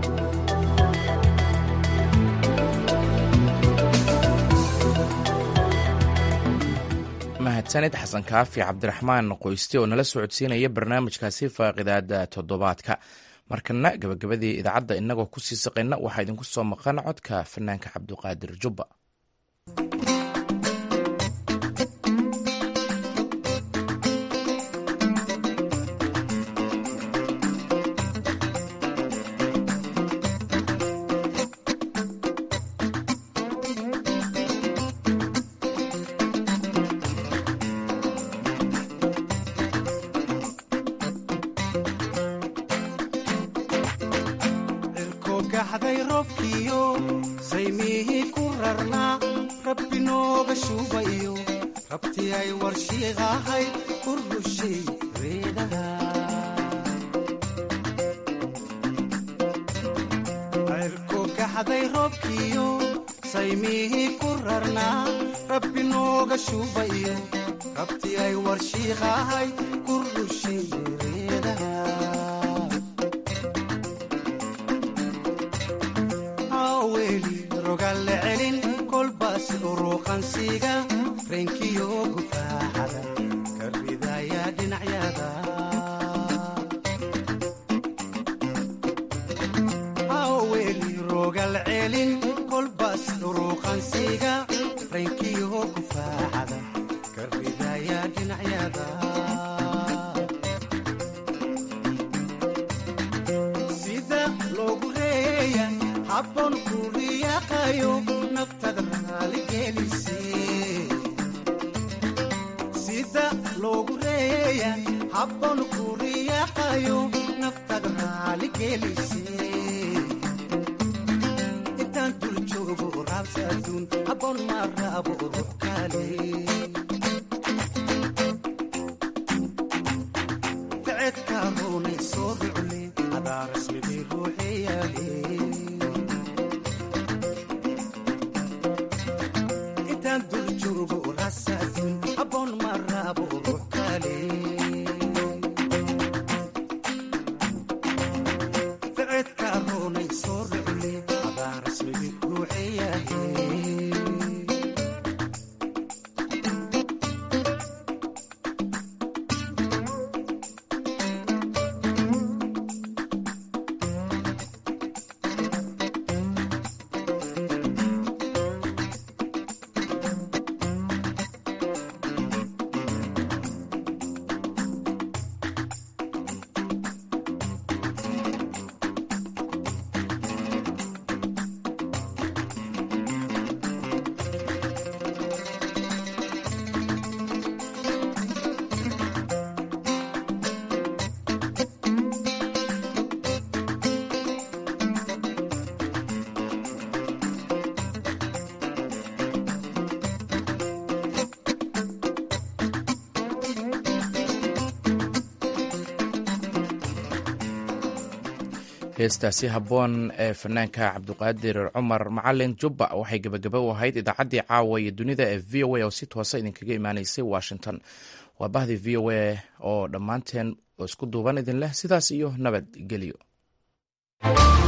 mahadsanid xasan kaafi cabdiraxmaan qoyste oo nala socodsiinaya barnaamijkaasi faaqidaada toddobaadka markana gabagabadii idaacadda inagoo kusii saqayna waxaa idinku soo maqan codka fanaanka cabduqaadir jubba heestaasi habboon ee fanaanka cabdiqaadir cumar macalin jubba waxay gebagaba u ahayd idaacaddii caawa iyo dunida ee v o a oo si toosa idinkaga imaanaysay washington waa bahdii v o a oo dhammaanteen oo isku duuban idin leh sidaas iyo nabadgelyo